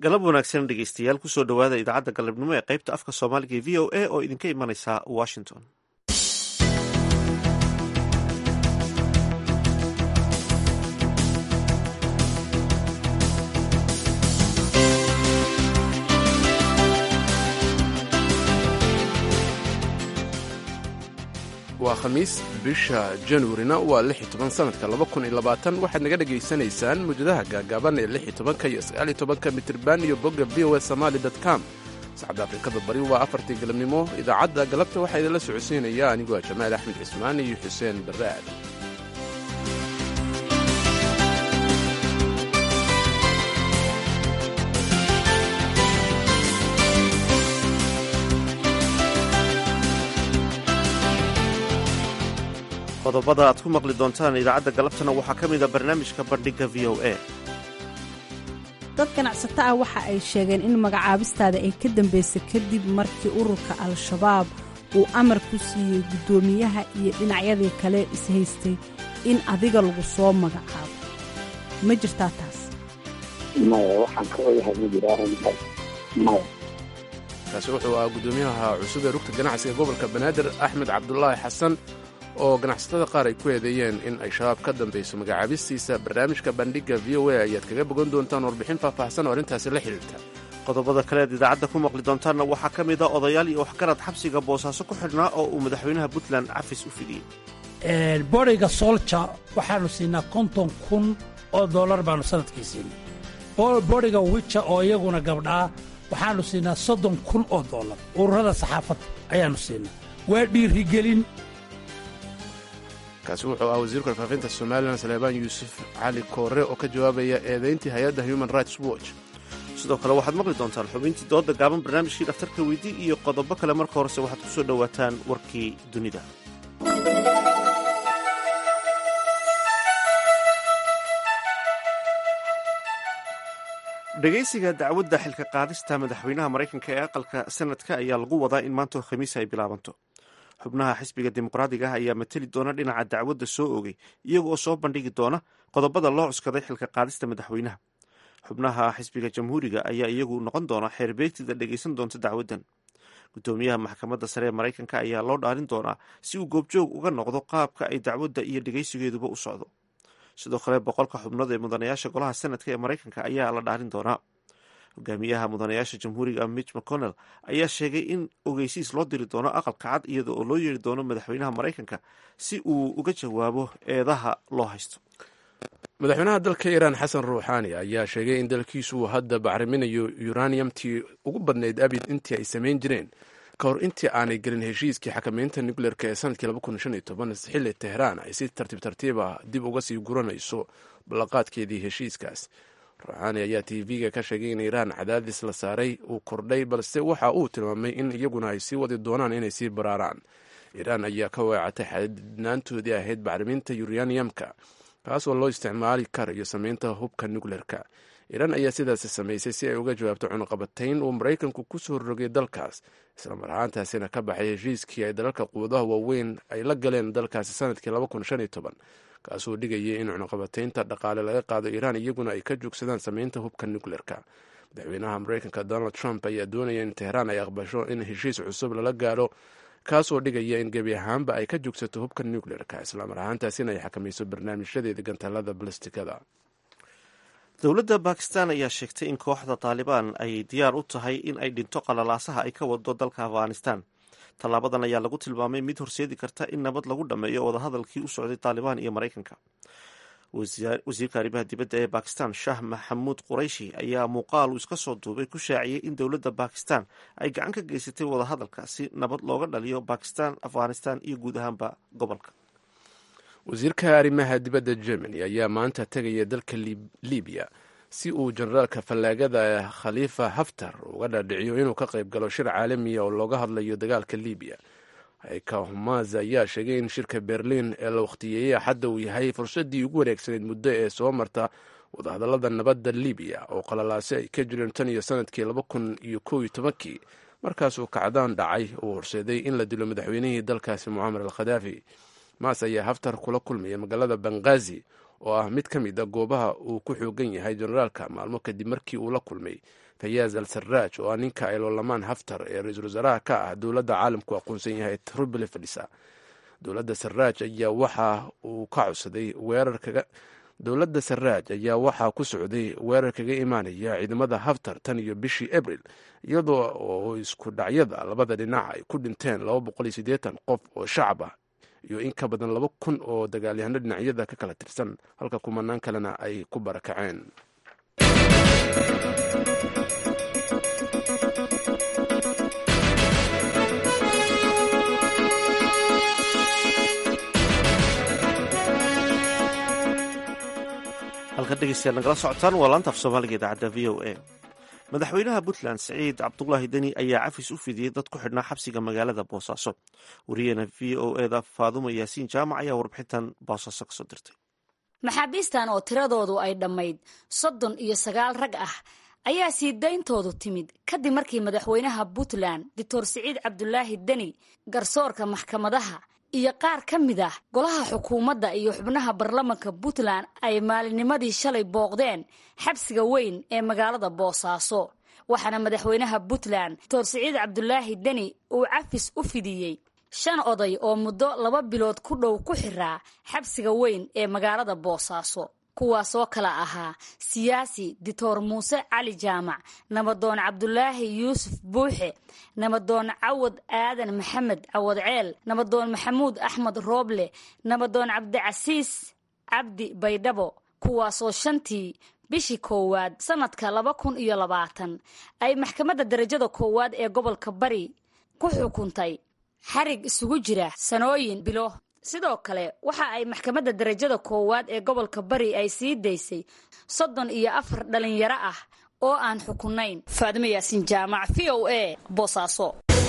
galab wanaagsan dhegeystayaal kusoo dhowaada idaacadda galabnimo ee qaybta afka soomaaliga ee v o a oo idinka imanaysa washington waa khamiis bisha januarina waa lix iyo toban sanadka laba kun iyo labaatan waxaad naga dhegaysanaysaan mujadaha gaagaaban ee lix iyo tobanka iyo sagaal iyo tobanka mitirban iyo bogga v o a somali dot com saacadda afrikada bari waa afartii galabnimo idaacadda galabta waxaa idinla socodsiinaya anigoo ah jamaal axmed cismaan iyo xuseen barraad qodobada aad ku maqli doontaan idaacadda galabtana waxaa ka mida barnaamijka bandhigga v o a dad ganacsato ah waxa ay sheegeen in magacaabistaada ay ka dambaysay kadib markii ururka al-shabaab uu amar ku siiyey guddoomiyaha iyo dhinacyadii kale ishaystay in adiga lagu soo magacaabo ma jirtaa taas maya waxaan ka ogahay ma jiro arrintaas maya kaasi wuxuu ahaa guddoomiyaha cusub ee rugta ganacsiga gobolka banaadir axmed cabdulaahi xasan oo ganacsatada qaar ay ku eedeeyeen in ay shabaab ka dambayso magacaabistiisa barnaamijka bandhigga v o a ayaad kaga bogan doontaan warbixin faahfaahsan oo arrintaasi la xidhiirta qodobada kale aad idaacadda ku maqli doontaanna waxaa ka mid a odayaal iyo waxgarad xabsiga boosaaso ku xidhnaa oo uu madaxweynaha puntland cafis u fidiyey boriga soolja waxaannu siinaa konton kun oo dollar baannu sanadkii siinay boriga wija oo iyaguna gabdhaa waxaannu siinaa soddon kun oo dollar ururada saxaafadda ayaannu siinaa waa dhiirigelin kaasi wuxuu ah wasiirka warfaafinta somalilan saleebaan yuusuf cali koore oo ka jawaabaya eedayntii hay-adda human rights watch sidoo kale waxaad maqli doontaan xubintii dooda gaaban barnaamijkii dhakhtarka weydii iyo qodobo kale marka horese waxaad ku soo dhowaataan warkii dunida dhegaysiga dacwadda xilka qaadista madaxweynaha maraykanka ee aqalka sanadka ayaa lagu wadaa in maantoo khamiis ay bilaabanto xubnaha xisbiga dimuqraadiga ah ayaa mateli doona dhinaca dacwadda soo ogay iyaga oo soo bandhigi doona qodobada loo cuskaday xilka qaadista madaxweynaha xubnaha xisbiga jamhuuriga ayaa iyagu noqon doona xeerbeegtida dhegaysan doonta dacwaddan guddoomiyaha maxkamadda sare ee maraykanka ayaa loo dhaalin doonaa si uu goobjoog uga noqdo qaabka ay dacwadda iyo dhegaysigeeduba u socdo sidoo kale boqolka xubnood ee mudanayaasha golaha senadka ee maraykanka ayaa la dhaalin doonaa hogaamiyaha mudanayaasha jamhuuriga mitch mcconnell ayaa sheegay in ogeysiis loo diri doono aqalka cad iyada oo loo yeeri doono madaxweynaha maraykanka si uu uga jawaabo eedaha loo haysto madaxweynaha dalka iiraan xasan ruuxaani ayaa sheegay in dalkiisu uu hadda bacriminayo uraniumtii ugu badnayd abid intii ay samayn jireen ka hor intii aanay gelin heshiiskii xakamaynta nucleerka ee sanadkii xilli tehraan ay si tartiib tartiib ah dib uga sii guranayso ballanqaadkeedii heshiiskaas ruuxaani ayaa tv-ga ka sheegay in iiraan cadaadis la saaray uu kordhay balse waxa uu tilmaamay in iyaguna ay sii wadi doonaan inay sii baraaraan iiraan ayaa ka weecatay xadidnaantoodii ahayd bacriminta uraniumka kaasoo loo isticmaali karayo samaynta hubka nucleerka iiraan ayaa sidaasi samaysay si ay uga jawaabto cunuqabatayn uu maraykanku ku soo rogay dalkaas islamar ahaantaasina ka baxay heshiiskii ay dalalka quwadaha waaweyn ay la galeen dalkaasi sanadkii kaasoo dhigayay in cunuqabataynta dhaqaale laga qaado iiraan iyaguna ay ka joogsadaan samaynta hubka nucleerka madaxweynaha maraykanka donald trump ayaa doonaya in tehraan ay aqbasho in heshiis cusub lala gaaro kaasoo dhigaya in gebi ahaanba ay ka joogsato hubka nucleerka islamar ahaantaasina ay xakamayso barnaamijyadeeda gantaalada balestikada dowladda bakistan ayaa sheegtay in kooxda taalibaan ay diyaar u tahay in ay dhinto qalalaasaha ay ka wado dalka afghanistan tallaabadan ayaa lagu tilmaamay mid horseedi karta in nabad lagu dhammeeyo wadahadalkii u socday taalibaan iyo maraykanka wasiirka arrimaha dibadda ee bakistan shah maxamuud qurayshi ayaa muuqaal uu iska soo duubay ku shaaciyey in dowladda bakistan ay gacan ka geysatay wadahadalka si nabad looga dhaliyo bakistan afghanistan iyo guud ahaanba gobolka wasiirka arrimaha dibadda germany ayaa maanta tegaya dalka libiya si uu generaalka fallaagada khaliifa haftar uga dhaadhiciyo inuu ka qayb galo shir caalamiya oo looga hadlayo dagaalka libiya hayka humaz ayaa sheegay in shirka berliin ee la wakhtiyeeyey axadda uu yahay fursaddii ugu wareegsanayd muddo ee soo marta wadahadallada nabadda libiya oo qalalaase ay ka jireen tan iyo sanadkii laba kun iyo kow iyo tobankii markaasuu kacdaan dhacay uu horseeday in la dilo madaxweynihii dalkaasi mucamar al khadaafi maas ayaa haftar kula kulmaya magaalada bangazi oo ah mid ka mid a goobaha uu ku xoogan yahay generaalka maalmo kadib markii uu la kulmay fayaaz al sarraaj oo ah ninka ay loolamaan haftar ee ra-iisul wasaaraha ka ah dowladda caalamku aqoonsan yahay trubile fadhisa dowladda sarraaj ayaa waxa uu ka codsaday weerar kaga dowladda sarraaj ayaa waxaa ku socday weerar kaga imaanaya ciidamada haftar tan iyo bishii abril iyadoo oo isku dhacyada labada dhinac ay ku dhinteen qof oo shacab ah iyo in ka badan laba kun oo dagaalyahano dhinacyada ka kala tirsan halka kumanaan kalena ay ku barakaceen halkan dhegeystayaal nagala socotaan waa laanta af soomaaliga idaacadda v o a madaxweynaha puntland siciid cabdulaahi deni ayaa cafis u fidiyey dad ku xidhnaa xabsiga magaalada boosaaso wariyeena v o eda faadumo yaasiin jaamac ayaa warbixintan boosaaso kasoo dirtay maxaabiistan oo tiradoodu ay dhammayd soddon iyo sagaal rag ah ayaa sii dayntoodu timid kadib markii madaxweynaha puntland doctor siciid cabdulaahi deni garsoorka maxkamadaha iyo qaar ka mid ah golaha xukuumadda iyo xubnaha baarlamanka puntland ay maalinnimadii shalay booqdeen xabsiga weyn ee magaalada boosaaso waxaana madaxweynaha puntland doctor siciid cabdulaahi deni uu cafis u fidiyey shan oday oo muddo laba bilood ku dhow ku xiraa xabsiga weyn ee magaalada boosaaso kuwaasoo kala ahaa siyaasi dictor muuse cali jaamac nabadoon cabdulaahi yuusuf buuxe nabadoon cawad aadan maxamed cawad ceel nabadoon maxamuud axmed rooble nabadoon cabdicasiis cabdi baydhabo kuwaasoo shantii bishii koowaad sanadka laba kun iyo labaatan ay maxkamadda darajada koowaad ee gobolka bari ku xukuntay xarig isugu jira sanooyin bilo sidoo kale waxa ay maxkamadda darajada koowaad ee gobolka bari ay sii daysay soddon iyo afar dhalinyaro ah oo aan xukunayn faadimo yaasiin jaamac v o a boosaaso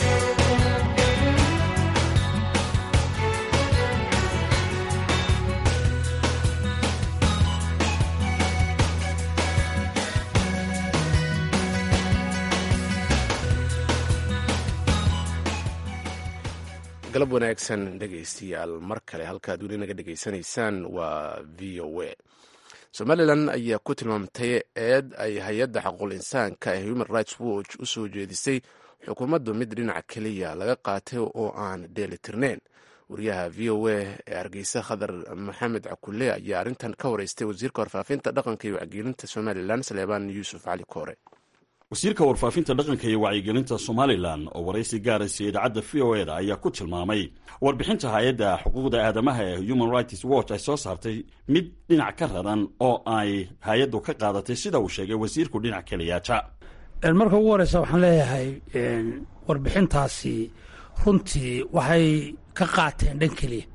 galab wanaagsan dhegaystayaal mar kale halkaad weli naga dhegaysanaysaan waa v o a somalilan ayaa ku tilmaamtay eed ay hay-adda xaquul insaanka ee human rights watch u soo jeedisay xukuumaddu mid dhinaca keliya laga qaatay oo aan dheelitirneyn wariyaha v o a ee hargeysa khadar maxamed cakule ayaa arrintan ka wareystay wasiirka warfaafinta dhaqanka iyo wacyigelinta somalilan saleebaan yuusuf cali koore wasiirka warfaafinta dhaqanka iyo wacyigelinta somalilan oo waraysi gaaraysa idaacadda v o eda ayaa ku tilmaamay warbixinta hay-adda xuquuqda aadamaha ee human rights watch ay soo saartay mid dhinac ka raran oo ay hay-addu ka qaadatay sida uu sheegay wasiirku dhinac keliyaata marka ugu horeysa waxaan leeyahay warbixintaasi runtii waxay ka qaateen dhan keliya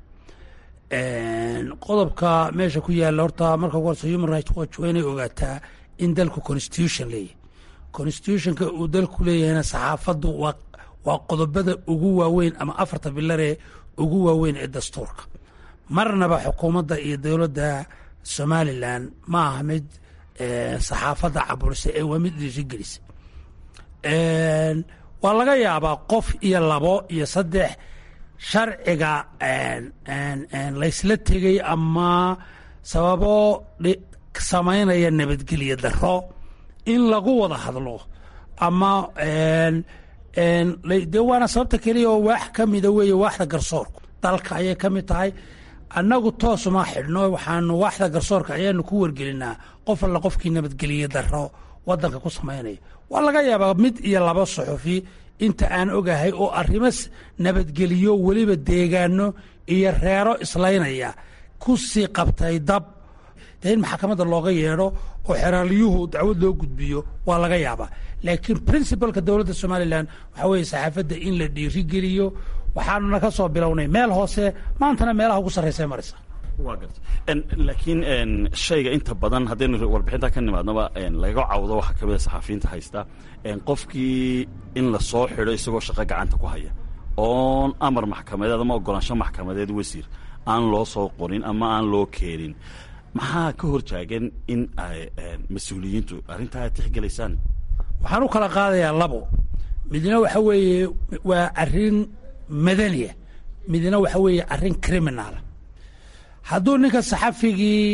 qodobka meesha ku yaalla horta marka ugu horeysa human rights watch waa inay ogaataa in dalku constitution leeyahy constitutionka uu dalku leeyahayna saxaafaddu waa qodobada ugu waaweyn ama afarta bilaree ugu waaweyn ee dastuurka marnaba xukuumadda iyo dowladda somalilan ma aha mid saxaafadda caburisa ee waa mid dhiirigelisa waa laga yaabaa qof iyo labo iyo saddex sharciga laysla tegay ama sababo samaynaya nabadgelyo daro in lagu wada hadlo ama dee waana sababta keliya oo waax ka mida weeye waaxda garsoorku dalka ayay ka mid tahay annagu toosuma xidhno waxaanu waaxda garsoorka ayaanu ku wargelinaa qof alla qofkii nabadgeliye daro wadanka ku samaynaya waa laga yaabaa mid iyo laba suxufi inta aan ogahay oo arrimo nabadgeliyo weliba deegaano iyo reero islaynaya ku sii qabtay dab dee in maxkamadda looga yeedho oo xeraalyuhu dacwad loo gudbiyo waa laga yaabaa laakiin princibalka dowladda somalilan waxaa weeye saxaafadda in la dhiirigeliyo waxaanuna ka soo bilownay meel hoose maantana meelaha ugu sarraysa maraysa waa garta laakiin shayga inta badan haddaynu warbixinta ka nimaadnaba laga cawdo waxaa ka mida saxafiyiinta haysta qofkii in la soo xidho isagoo shaqo gacanta ku haya oon amar maxkamadeed ama ogolaansho maxkamadeed wasiir aan loo soo qorin ama aan loo keenin maxaa ka hor taagan in ay mas-uuliyiintu arrintaa ay tixgelaysaan waxaan u kala qaadayaa labo midna waxa weeye waa arrin madaniya midna waxa weeye arrin criminaala hadduu ninka saxafigii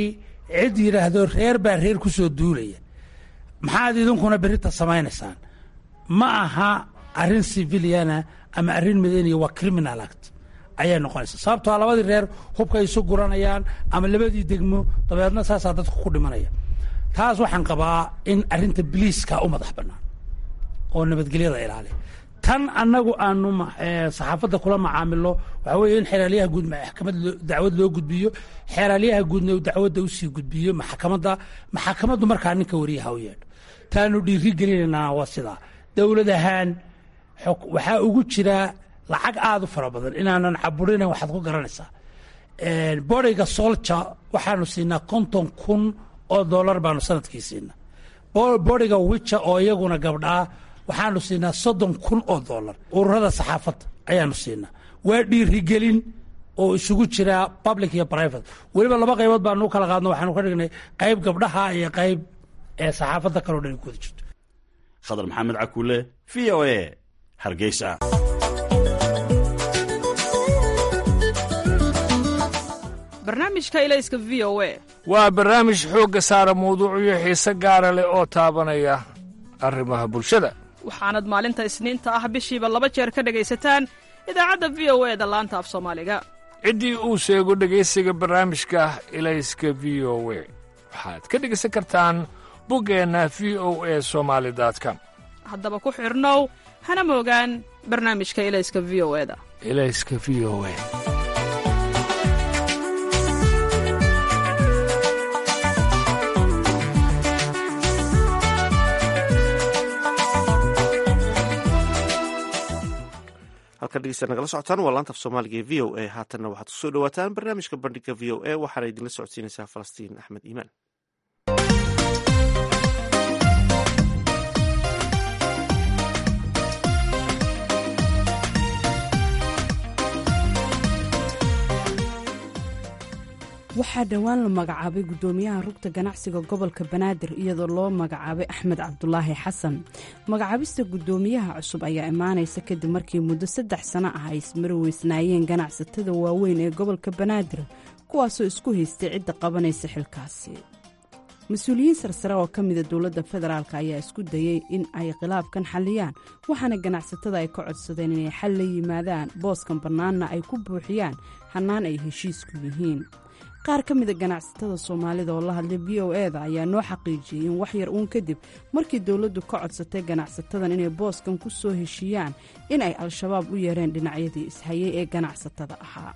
cid yidhaahdo reer baa reer ku soo duulaya maxaad idinkuna berita samaynaysaan ma aha arrin civiliana ama arrin madaniya waa criminal act ayay noqonaysaa sababtoo labadii reer hubka isu guranayaan ama labadii degmo dabeedna saasaa dadku ku dhimanaya taas waxaan qabaa in arrinta biliiska u madax bannaan oo nabadgelyada ilaaliya tan annagu aanu saxaafadda kula macaamilo waxaa weeye in xeeraalyaha guud maxkamad dacwad loo gudbiyo xeeraalyaha guudna uu dacwadda usii gudbiyo maxkamadda maxkamaddu markaa ninka wariyaha u yeedho taanu dhiiri gelinaynaa waa sidaa dowlad ahaan waxaa ugu jira lacag aada u fara badan inaanan caburinayn waxaad ku garanaysaa boriga solja waxaanu siinaa konton kun oo dollar baanu sanadkii siinaa boriga wija oo iyaguna gabdhaa waxaanu siinaa soddon kun oo dollar ururada saxaafadda ayaanu siinaa waa dhiirigelin oo isugu jira public iyo private weliba laba qaybood baanu u kala qaadno waxaanu ka dhignay qayb gabdhaha iyo qayb ee saxaafadda kaloo dhan ku wada jirto khadar maxamed cakuule v o a hargeysa barnaamijka ilayska v o a waa barnaamij xoogga saara mawduucyo xiise gaara leh oo taabanaya arrimaha bulshada waxaanad maalinta isniinta ah bishiiba laba jeer ka dhegaysataan idaacadda v o e da laanta af soomaaliga ciddii uu sheego dhegaysiga barnaamijka ilayska v o we waxaad ka dhegaysan kartaan buggeenna v o e somaali com haddaba ku xidhnow hana moogaan barnaamijka ilayska v o e da ilayska v o e halkan dhegeysta nagala socotaan waa laanta af soomaaliga ee v o a haatanna waxaad kusoo dhawaataan barnaamijka bandhiga v o a waxaana idinla socodsiinaysaa falastiin axmed iimaan waxaa dhowaan la magacaabay guddoomiyaha rugta ganacsiga gobolka banaadir iyadoo loo magacaabay axmed cabdulaahi xasan magacaabista guddoomiyaha cusub ayaa imaanaysa kadib markii muddo saddex sano ah ay ismari weysnaayeen ganacsatada waaweyn ee gobolka banaadir kuwaasoo isku haystay cidda qabanaysa xilkaasi mas-uuliyiin sarsare oo ka mida dowladda federaalk ayaa isku dayey in ay khilaafkan xalliyaan waxaana ganacsatada ay ka codsadeen inay xal la yimaadaan booskan bannaanna ay ku buuxiyaan hannaan ay heshiisku yihiin qaar ka mida ganacsatada soomaalida oo la hadlay v o e da ayaa noo xaqiijiyey in wax yar uun kadib markii dowladdu ka codsatay ganacsatadan inay booskan ku soo heshiiyaan in ay al-shabaab u yeereen dhinacyadii ishayay ee ganacsatada ahaa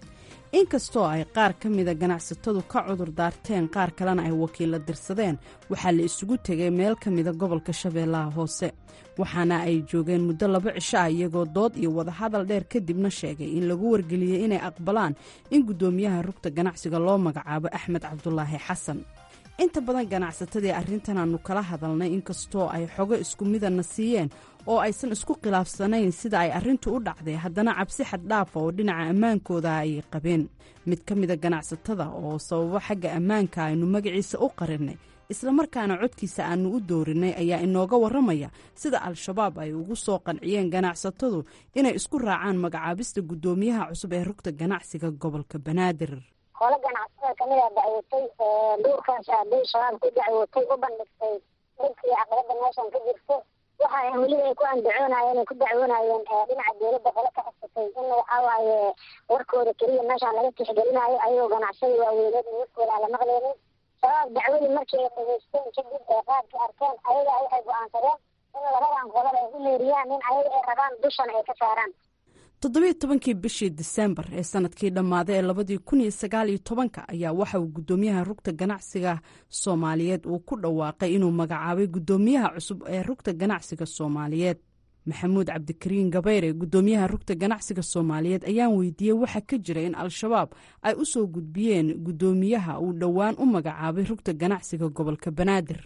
inkastoo ay qaar ka mida ganacsatadu ka cudur daarteen qaar kalena ay wakiilla dirsadeen waxaa la isugu tegay meel ka mida gobolka shabeellaha hoose waxaana ay joogeen muddo laba cisho ah iyagoo dood iyo wadahadal dheer kadibna sheegay in lagu wargeliyey inay aqbalaan in guddoomiyaha rugta ganacsiga loo magacaabo axmed cabdulaahi xasan inta badan ganacsatadii arrintan aanu kala hadalnay inkastoo ay xogo isku midana siiyeen oo aysan isku khilaafsanayn sida ay arrintu u dhacday haddana cabsi xaddhaafa oo dhinaca ammaankooda ayay qabeen mid ka mida ganacsatada oo sababo xagga ammaanka aynu magaciisa u qarinay islamarkaana codkiisa aanu u doorinay ayaa inooga warramaya sida al-shabaab ay ugu soo qanciyeen ganacsatadu inay isku raacaan magacaabista guddoomiyaha cusub ee rugta ganacsiga gobolka banaadir hole ganacsatada kamida dacwotay duurkaas aaday shabaab ku dacwotay u bandhigtay dhibkii caqabada meeshan ka jirto waxa weliba ay ku andacoonayeen ay ku dacwoonayeen dhinaca dowladda hole ka xisatay in waxawaaye warkooda keliya meeshaan laga tixgelinayo ayagoo ganacsada waaweyneed in warkooda aan la maqleynin shabaab dacwadii markii ay dhageysteen kadib ee qaadkii arkeen ayaga waxay go-aansadeen in labadan qolada ay u meeriyaan in ayaga ay rabaan dushan ay ka saaraan toddobiyo tobankii bishii disembar ee sanadkii dhammaaday ee labadii kun iyo sagaal iyo tobanka ayaa waxa uu guddoomiyaha rugta ganacsiga soomaaliyeed uu ku dhawaaqay inuu magacaabay guddoomiyaha cusub ee rugta ganacsiga soomaaliyeed maxamuud cabdikariin gabayre guddoomiyaha rugta ganacsiga soomaaliyeed ayaan weydiiyey waxa ka jira in al-shabaab ay u soo gudbiyeen guddoomiyaha uu dhowaan u magacaabay rugta ganacsiga gobolka banaadir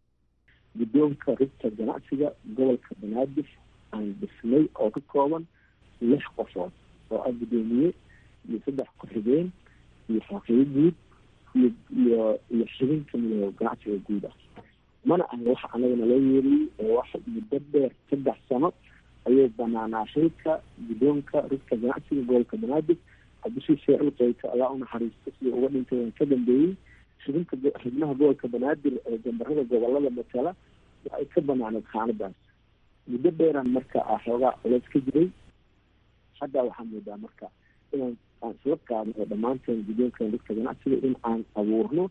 guddoonka rugta ganacsiga gobolka banaadir aan dhisnay oo ka kooban lix qofood oo ah guddoomiye iyo saddex ku-xigeen iyo xaqiibo guud iyo iyo iyo xibin kamid oo ganacsiga guud ah mana aha waxa anagana loo yeeriyey oo wax muddo dheer saddex sano ayuu banaanaa xilka guddoonka rugta ganacsiga gobolka banaadir cabdishii sheecul qeyka ayaa unaxariista sidii uga dhintay waan ka dambeeyey xubinka xubnaha gobolka banaadir ee gambarada gobolada matala waa ay ka banaaneed khaanadaas muddo dheeraan marka ah xoogaa culeys ka jiray hadda waxaa moodaa marka inaan aan isla qaadno dhammaanteen guddoonkan rugta ganacsiga in aan abuurno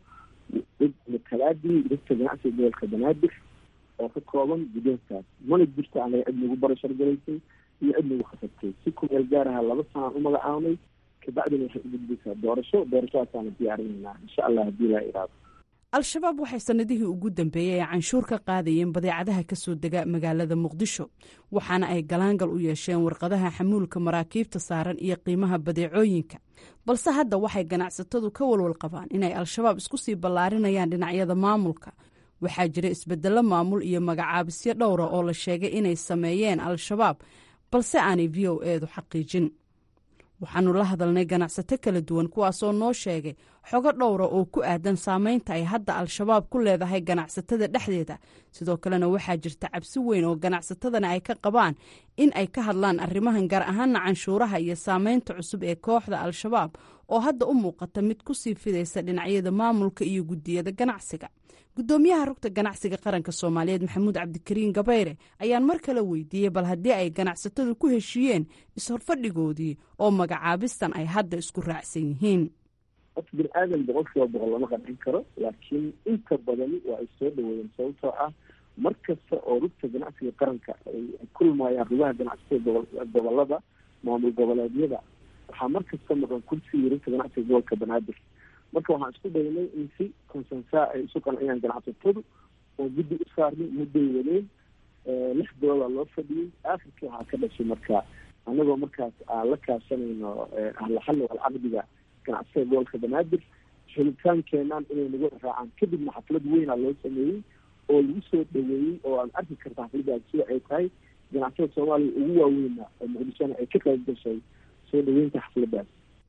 matalaadii rugta ganacsiga gobolka banaadir oo ka kooban guddoonkaas mana jirto anaga cid nagu barashargalaysay iyo cid nagu khasabtay si kumeel gaaraha laba sanaan u magacaabnay kabacdina waxay u gudbaysaa doorasho doorashadaasaana diyaarinaynaa insha allah haddii laa iraado al-shabaab waxay sannadihii ugu dambeeyey ay canshuur ka qaadayeen badeecadaha ka soo dega magaalada muqdisho waxaana ay galaangal u yeesheen warqadaha xamuulka maraakiibta saaran iyo qiimaha badeecooyinka balse hadda waxay ganacsatadu ka walwal qabaan inay al-shabaab isku sii ballaarinayaan dhinacyada maamulka waxaa jira isbeddello maamul iyo magacaabisyo dhowra oo la sheegay inay sameeyeen al-shabaab balse aanay v o eedu xaqiijin waxaanu la hadalnay ganacsato kala duwan kuwaasoo noo sheegay xogo dhowra oo ku aadan saameynta ay hadda al-shabaab ku leedahay ganacsatada dhexdeeda sidoo kalena waxaa jirta cabsi weyn oo ganacsatadana ay ka qabaan in ay ka hadlaan arrimahan gaar ahaana canshuuraha iyo saameynta cusub ee kooxda al-shabaab oo hadda u muuqata mid kusii fidaysa dhinacyada maamulka iyo guddiyada ganacsiga guddoomiyaha rugta ganacsiga qaranka soomaaliyeed maxamuud cabdikariin gabayre ayaan mar kale weydiiyey bal haddii ay ganacsatadu ku heshiiyeen is-horfadhigoodii oo magacaabistan ay hadda isku raacsan yihiin horta bini aadan boqol kiiba boqol lama qancin karo laakiin inta badani waa ay soo dhaweeyeen sababtoo ah mar kasta oo rugta ganacsiga qaranka ay kulmayaan rugaha ganacsiga gobolada maamul goboleedyada waxaa mar kasta maqan kursigii rugta ganacsiga gobolka banaadir marka waxaan isku daynay in si consensa ay isu qanciyaan ganacsatadu oo guddi u saarnay mudday wadeen lix dooda loo fadhiyey aakhirkii waxaa ka dhashay marka anagoo markaas aan la kaashanayno ahlaxalli walcaqdiga ganacsiga gobolka banaadir helitaankeenaan inay nagu raacaan kadibna xaflad weyna loo sameeyey oo lagu soo dhaweeyey oo aad arki karta xafladaas sida ay tahay ganacsada soomaaliya ugu waaweyna oo muqdishona ay ka qayb gashay soo dhaweynta xafladaas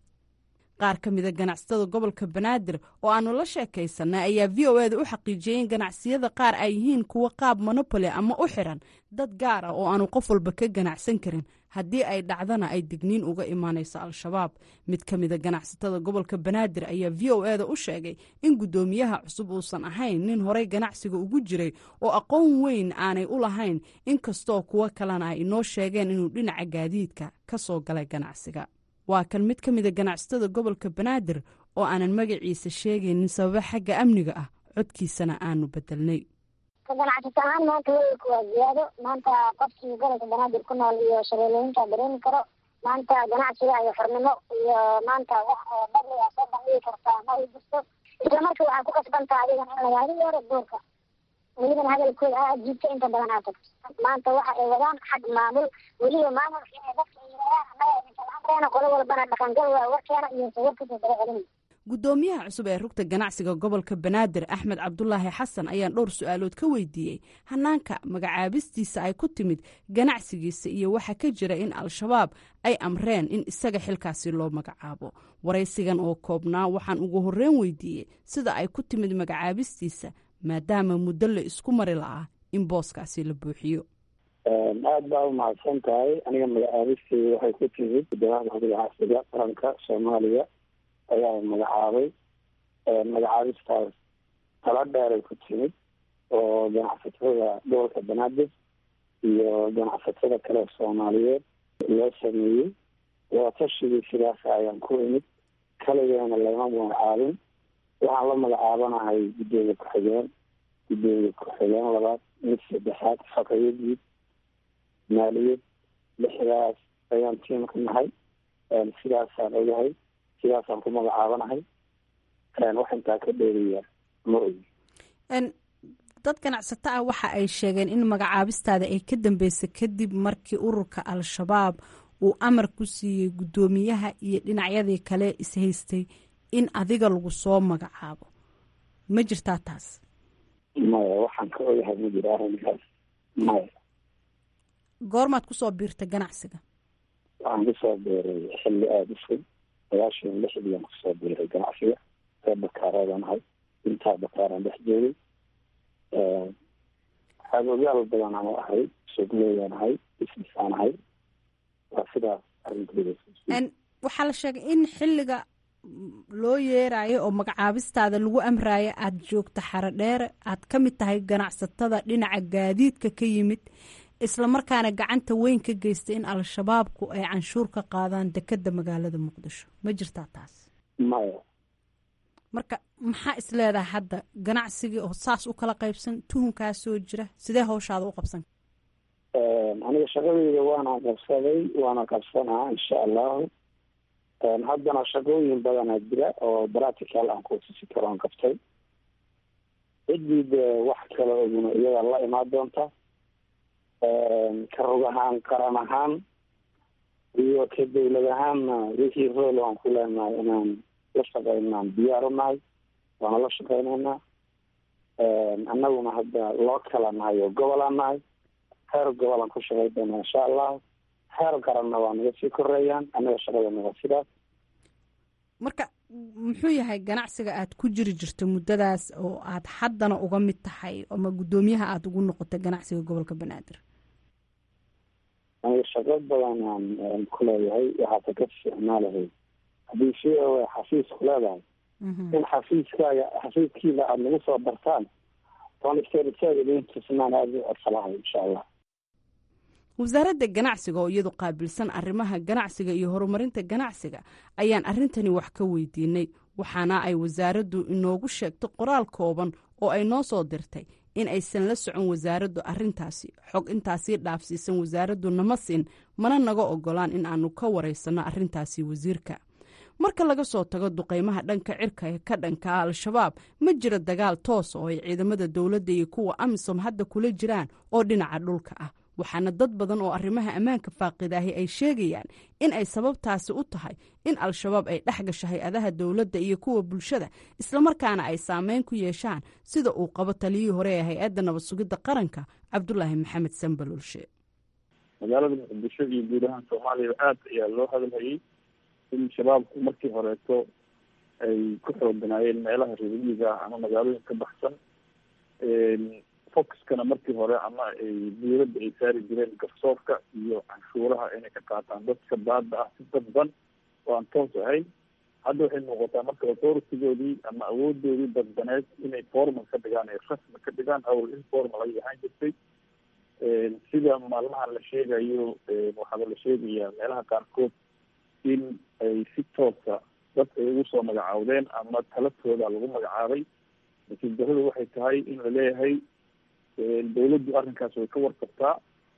qaar ka mida ganacsatada gobolka banaadir oo aanu la sheekaysanay ayaa v o eda u xaqiijiyey in ganacsiyada qaar ay yihiin kuwo qaab monopoli ama u xiran dad gaar ah oo aanu qof walba ka ganacsan karin haddii ay dhacdana ay digniin uga imaanayso al-shabaab mid ka mida ganacsatada gobolka banaadir ayaa v o eda u sheegay in guddoomiyaha cusub uusan ahayn nin horey ganacsiga ugu jiray oo aqoon weyn aanay u lahayn inkastoo kuwo kalena ay inoo sheegeen inuu dhinaca gaadiidka ka soo galay ganacsiga waa kan mid ka mida ganacsatada gobolka banaadir oo aanan magaciisa sheegaynin sababa xagga amniga ah codkiisana aanu bedelnay ka ganacsato ahaan maanta weelku waa ziyaado maanta qofkii gobolka banaadir ku nool iyo shabeelooyinka dareemi karo maanta ganacsiga iyo xornimo iyo maanta wax oo badli a soo bandhigi kartaa ma ay jirto isla marka waxaa ku kasbantaa adigan in lagaga yeero duurka welibana hadalkooda aa jiibta inta badan aa tagto maanta waxa ay wadaan xag maamul weliba maamulka inay dadka yiraahaan annaga idinka amreena qolo walbana dhaqangal waa warkeena iyo sawirkiisa daba celin guddoomiyaha cusub ee rugta ganacsiga gobolka banaadir axmed cabdulaahi xasan ayaan dhowr su-aalood ka weydiiyey hanaanka magacaabistiisa ay ku timid ganacsigiisa iyo waxa ka jira in al-shabaab ay amreen in isaga xilkaasi loo magacaabo waraysigan oo koobnaa waxaan ugu horreyn weydiiyey sida ay ku timid magacaabistiisa maadaama muddo la isku mari la'aa in booskaasi la buuxiyo aada baa umahadsan tahay aniga magacaabisteyda waxay ku timid guddoomiyaha ganacsiga qaranka soomaaliya ayaa magacaabay magacaabistaas tala dheeray ku timid oo ganacsatada gobolka banaadir iyo ganacsatada kale soomaaliyeed loo sameeyey wadatashigii sidaas ayaan ku imid kaligeena lama magacaabin waxaan la magacaabanahay guddoomiye ku-xigeen guddoomiye ku-xigeen labaad mid saddexaad xaqiyadiid maaliyad lixdaas ayaan tiimka nahay sidaasaan ogahay sidaasaan ku magacaabanahay wax intaa ka dheeriya ma ogi dad ganacsato ah waxa ay sheegeen in magacaabistaada ay ka dambeysay kadib markii ururka al-shabaab uu amar ku siiyey guddoomiyaha iyo dhinacyadii kale ishaystay in adiga lagu soo magacaabo ma jirtaa taas maya waxaan ka ogahay ma jiro arrinkaas maya goormaad kusoo biirtay ganacsiga waxaan kusoo biiray xilli aada u fog sagaashan lixdiian kusoo biiray ganacsiga reer bakaareedan ahay intaa bakaaran dhex joogay xaagogaal badan aan ahay suuqleydan ahay businessaan ahay waa sidaas arrinkooda waxaa la sheegay in xilliga loo yeerayo oo magacaabistaada lagu amrayo aada joogta xaro dheere aad ka mid tahay ganacsatada dhinaca gaadiidka ka yimid islamarkaana gacanta weyn ka geystay in al-shabaabku ay canshuur ka qaadaan dekeda magaalada muqdisho ma jirtaa taas maya marka maxaa isleedahay hadda ganacsigii oo saas u kala qaybsan tuhunkaasoo jira sidee hawshaada u qabsan aniga shaqadeyda waana qabsaday waana qabsanaa insha allahu haddana shaqooyin badanaa jira oo practical aan kuusisi karoon qabtay ciddii de wax kale oguna iyada la imaan doonta ka rog ahaan qaran ahaan iyo ka dawlad ahaanna wixii rool aan ku leenahay inaan la shaqeynaan diyaar u nahay waana la shaqeyneynaa annaguna hadda loo kala nahay oo gobolaan nahay heer gobolaan ku shaqey doona insha allahu heer qaranna waa naga sii koreeyaan annaga shaqadana waa sidaas marka muxuu yahay ganacsiga aad ku jiri jirto muddadaas oo aad haddana uga mid tahay ama guddoomiyaha aada ugu noqotay ganacsiga gobolka banaadir aniga shaqo badan aan ku leeyahay waxaata ka isticmaalahay haddii si xafiis ku leedahay in xafiiskaaga xafiiskiina aada nagu soo bartaan oonsteritaaga idin tusnaan aada u codsalahay insha allah wasaaradda ganacsiga oo iyadu qaabilsan arrimaha ganacsiga iyo horumarinta ganacsiga ayaan arrintani wax ka weydiinay waxaana ay wasaaraddu inoogu sheegtay qoraal kooban oo ay noo soo dirtay in aysan la socon wasaaraddu arrintaasi xog intaasii dhaafsiisan wasaaraddu nama siin mana naga ogolaan in aanu ka waraysanno arrintaasi wasiirka marka laga soo tago duqeymaha dhanka cirka ee ka dhanka al-shabaab ma jiro dagaal toos oo ay ciidamada dowladda iyo kuwa amisom hadda kula jiraan oo dhinaca dhulka ah waxaana dad badan oo arrimaha ammaanka faaqidaahi ay sheegayaan in ay sababtaasi u tahay in al-shabaab ay dhex gasho hay-adaha dowladda iyo kuwa bulshada islamarkaana ay saameyn ku yeeshaan sida uu qabo taliyihii hore ee hay-adda nabad sugidda qaranka cabdulaahi maxamed sanbalulshe magaalada muqdisho iyo guud ahaan soomaaliya aad ayaa loo hadalhayay in shabaabku markii horeeto ay ku xooganaayeen meelaha reermiyiga ama magaalooyin ka baxsan foxkana markii hore ama ay dawladda ay saari jireen garsoorka iyo canshuuraha inay ka qaataan dadka baada ah si dadban oo aan toos ahayn hadda waxay muuqataa marka authoritygoodii ama awoodoodii dadbaneed inay formal ka dhigaan ay rasmi ka dhigaan hawl informal ay ahaan jirtay sida maalmahan la sheegayo waxaaba la sheegayaa meelaha qaarkood in ay si toosa dadka ay ugu soo magacaawdeen ama talatooda lagu magacaabay laakiin daradu waxay tahay in la leeyahay dawladdu arrinkaas way ka warqabtaa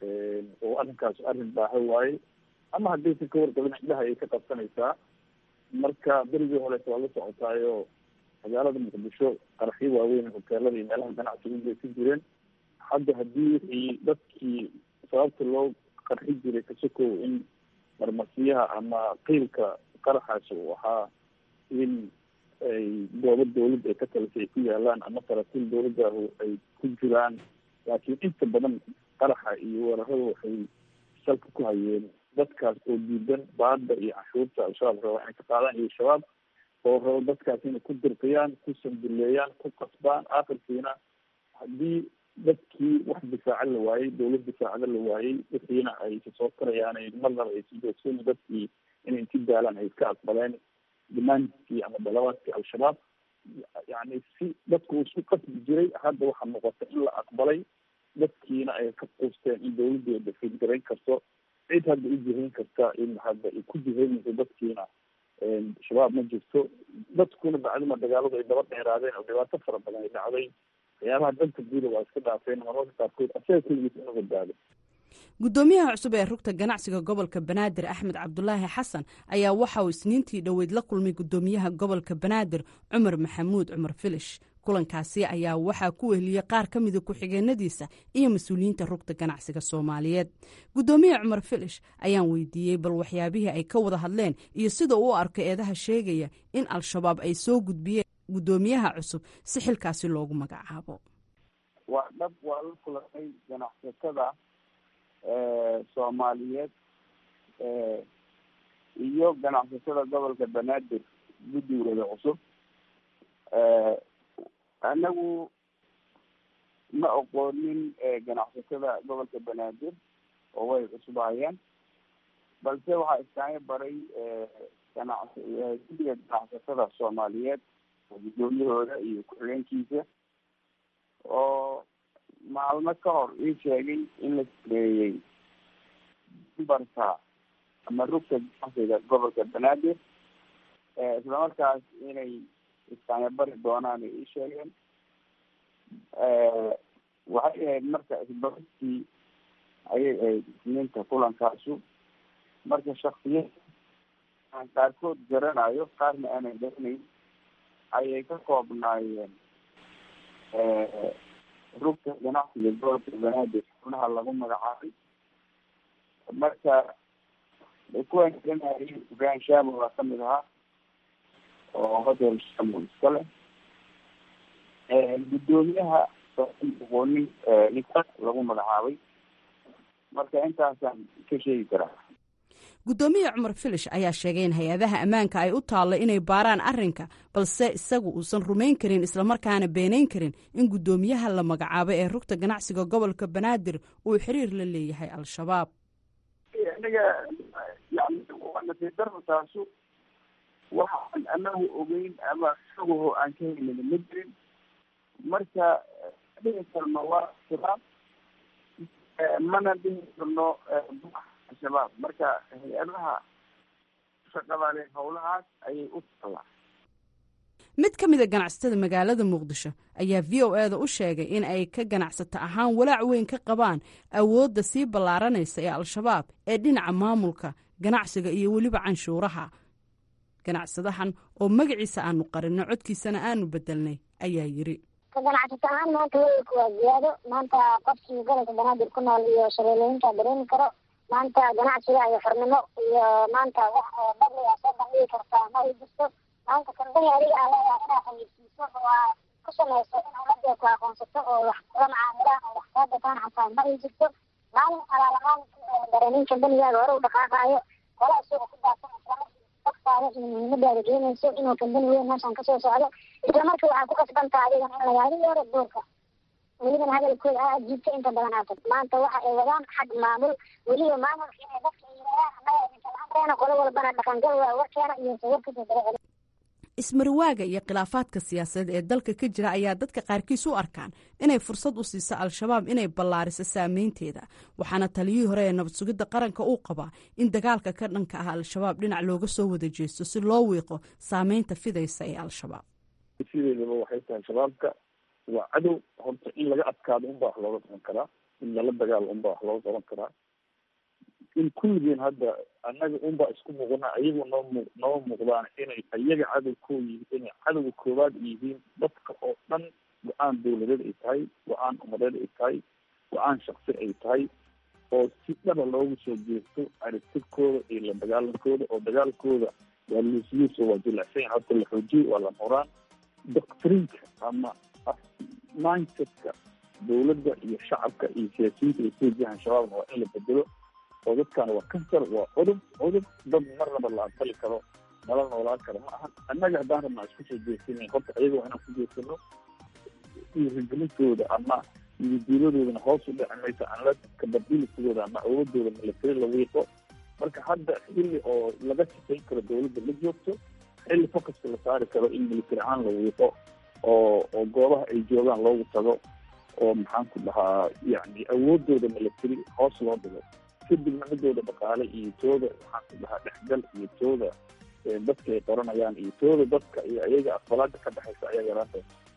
oo arrinkaas arrin baaha waaye ama haddaysan ka warqabin indhaha ay ka qabsanaysaa marka berigii horeeta waa la socotaayo magaalada muqdisho qaraxyo waaweyn hoteelada iyo meelaha ganacsiga bay ku jireen hadda haddii wixii dadkii sababta loo qarxi jiray kasokow in marmarsiyaha ama qiilka qaraxaasi uu ahaa in ay goobo dawladda ay ka talisay ay ku yaalaan ama saraakiil dawladdahu ay ku jiraan laakiin inta badan qaraxa iyo weerarada waxay salka ku hayeen dadkaas oo diidan baada iyo canshuurta al-shabaab raba inay ka qaadaan iyo shabaab oo rabo dadkaas inay ku dirqiyaan ku sanduleeyaan ku qasbaan akhirkiina haddii dadkii wax difaaca la waayey dawlad difaacada la waayey wixiina ay soo karayaan marnaba ay si joogsan dadkii inay inti daalaan ay iska aqbaleen dimaandkii ama dalabaadkii al-shabaab yani si dadku uu isku qasbi jiray hadda waxaa muuqata in la aqbalay dadkiina ay ka quusteen in dawladdu ay dafiid garayn karto cid hadda u jihayn karta in hadda ay ku jihaynayso dadkiina shabaab ma jirto dadkuna bacdima dagaaladu ay daba dheeraadeen oo dhibaato fara badan ay dhacday waxyaabaha danta guuda waa iska dhaafeen mararka qaarkood asaga keligiis inu badbaado guddoomiyaha cusub ee rugta ganacsiga gobolka banaadir axmed cabdulaahi xasan ayaa waxa uu isniintii dhoweyd la kulmay guddoomiyaha gobolka banaadir cumar maxamuud cumar filish kulankaasi ayaa waxaa ku weheliyey qaar ka mida ku-xigeenadiisa iyo mas-uuliyiinta rugta ganacsiga soomaaliyeed guddoomiye cumar filish ayaan weydiiyey bal waxyaabihii ay ka wada hadleen iyo sida uu arko eedaha sheegaya in al-shabaab ay soo gudbiyeen guddoomiyaha cusub si xilkaasi loogu magacaabo waa dhab waa la kulanay ganacsatada soomaaliyeed iyo ganacsatada gobolka banaadir guddigooda cusub anagu ma aqoonin ganacsatada gobolka banaadir oo way cusbaayeen balse waxaa iskaaga baray ganac guddiga ganacsatada soomaaliyeed guddoomiyahooda iyo ku-xigeenkiisa oo maalmo ka hor ii sheegay in la sameeyey dumbarka ama rugta ganacsiga gobolka banaadir islamarkaas inay istaanyabari doonaan ay ii sheegeen waxay ahayd marka isbaristii ayay ahayd isniinta kulankaasu marka shaksiyad aan qaarkood garanayo qaarna aanan garanayn ayay ka koobnaayeen rugta ganacsiga gobolka banaadir xubnaha lagu magacaabay marka kuwaan garanayay ibrahim shamo waa kamid ahaa oo hotel shamo iska leh guddoomiyaha aqoonin ninka lagu magacaabay marka intaasaan ka sheegi karaa guddoomiye cumar filish ayaa sheegay in hay-adaha ammaanka ay u taallo inay baaraan arrinka balse isagu uusan rumayn karin islamarkaana beenayn karin in guddoomiyaha la magacaabay ee rugta ganacsiga gobolka banaadir uu xiriir la leeyahay al-shabaab aniga yani waa nasiib darro taasu waxaan anagu ogeyn ama isaguho aan ka helin ma jirin marka dhihi karno waa shabaab mana dhihi karno al-shabaab marka hay-adaha shaqadale howlahaas ayay u tallaa mid ka mida ganacsatada magaalada muqdisho ayaa v o eda u sheegay in ay ka ganacsato ahaan walaac weyn ka qabaan awoodda sii ballaaranaysa ee al-shabaab ee dhinaca maamulka ganacsiga iyo weliba canshuuraha ganacsadahan oo magaciisa aanu qarinno codkiisana aanu bedelnay ayaa yiri ka ganacsato ahaan maanta weelku waa ziyaado maanta qofkii gobolka banaadir ku nool iyo shabeelooyinka dareemi karo maanta ganacsiga iyo xornimo iyo maanta wax badliga soo bandhigi kartaa ma ay jirto maanta kambani adiga aa leedahay inaa xayirsiiso oo aa ku samayso in ummadee ku aqoonsato oo wax kula macaamilaan oo wax kaa gataan xataa ma ay jirto maalin alaalamaan dareemin kambanigaaga hore u dhaqaaqaayo hola isaga ku daafan islamarkii iyo muhiimadaada keenayso inuu kambani weyn meeshan kasoo socdo isla markii waxaa ku kasbantaa adigan in lagaadi yeero doorka welibana hadalkooda aa jiibta inta badan aatag maanta waxa ay wadaan xag maamul weliba maamulka inay dadka yiraahaan annaga idinkalamreena qolo walbana dhaqangal waa warkeena iyo sawarkasa daba celi ismarwaaga iyo khilaafaadka siyaasadeed ee dalka ka jira ayaa dadka qaarkiis u arkaan inay fursad u siiso al-shabaab inay ballaariso saameynteeda waxaana taliyihii hore ee nabad sugidda qaranka uu qabaa in dagaalka ka dhanka ah al-shabaab dhinac looga soo wada jeesto si loo wiiqo saameynta fidaysa ee al-shabaab sideedaba waxay tahay shabaabka waa cadow horta in laga adkaado unbaa wax looga qaban karaa in lala dagaalo unbaa wax looga qaban karaa in kulligeen hadda annaga unbaa isku muuqana ayagu noo mu noo muuqdaan inay iyaga cadow koo yihiin inay cadowga koowaad yihiin dadka oo dhan go-aan dawladeed ay tahay go-aan umadeed ay tahay go-aan shaksi ay tahay oo si dhaba loogu soo jeesto aragtidkooda iyo la dagaalankooda oo dagaalkooda waa luusluuso waa jilicsan horta la xoojiyo waa la muraan doctrinka ama mindsetka dawladda iyo shacabka iyo siyaasiyiinta ay ku wajahan shabaabna waa in la bedelo oo dadkan waa kansar waa cudub cudub dad marnaba la aqbali karo nala noolaan karo ma ahan annaga haddaan rabnaa isku soo jeesina horta ayaga waa inaan ku jeesano dhiirigelintooda ama ididiiladoodana hoos u dhici mayso aan la kabadilisigooda ama awoodooda milatari la wiiqo marka hadda xilli oo laga shaqayn karo dawladda la joogto xilli focuska la saari karo in military ahaan la wiiqo oo oo goobaha ay joogaan loogu tago oo maxaan ku dhahaa yani awoodooda milatary hoos loo dhigo kadibna midooda dhaqaale iyo tooda maxaan ku dhahaa dhexgal iyo tooda dadka ay qoranayaan iyo tooda dadka iyo ayaga aqbalaada ka dhexaysa ayaa yaraanta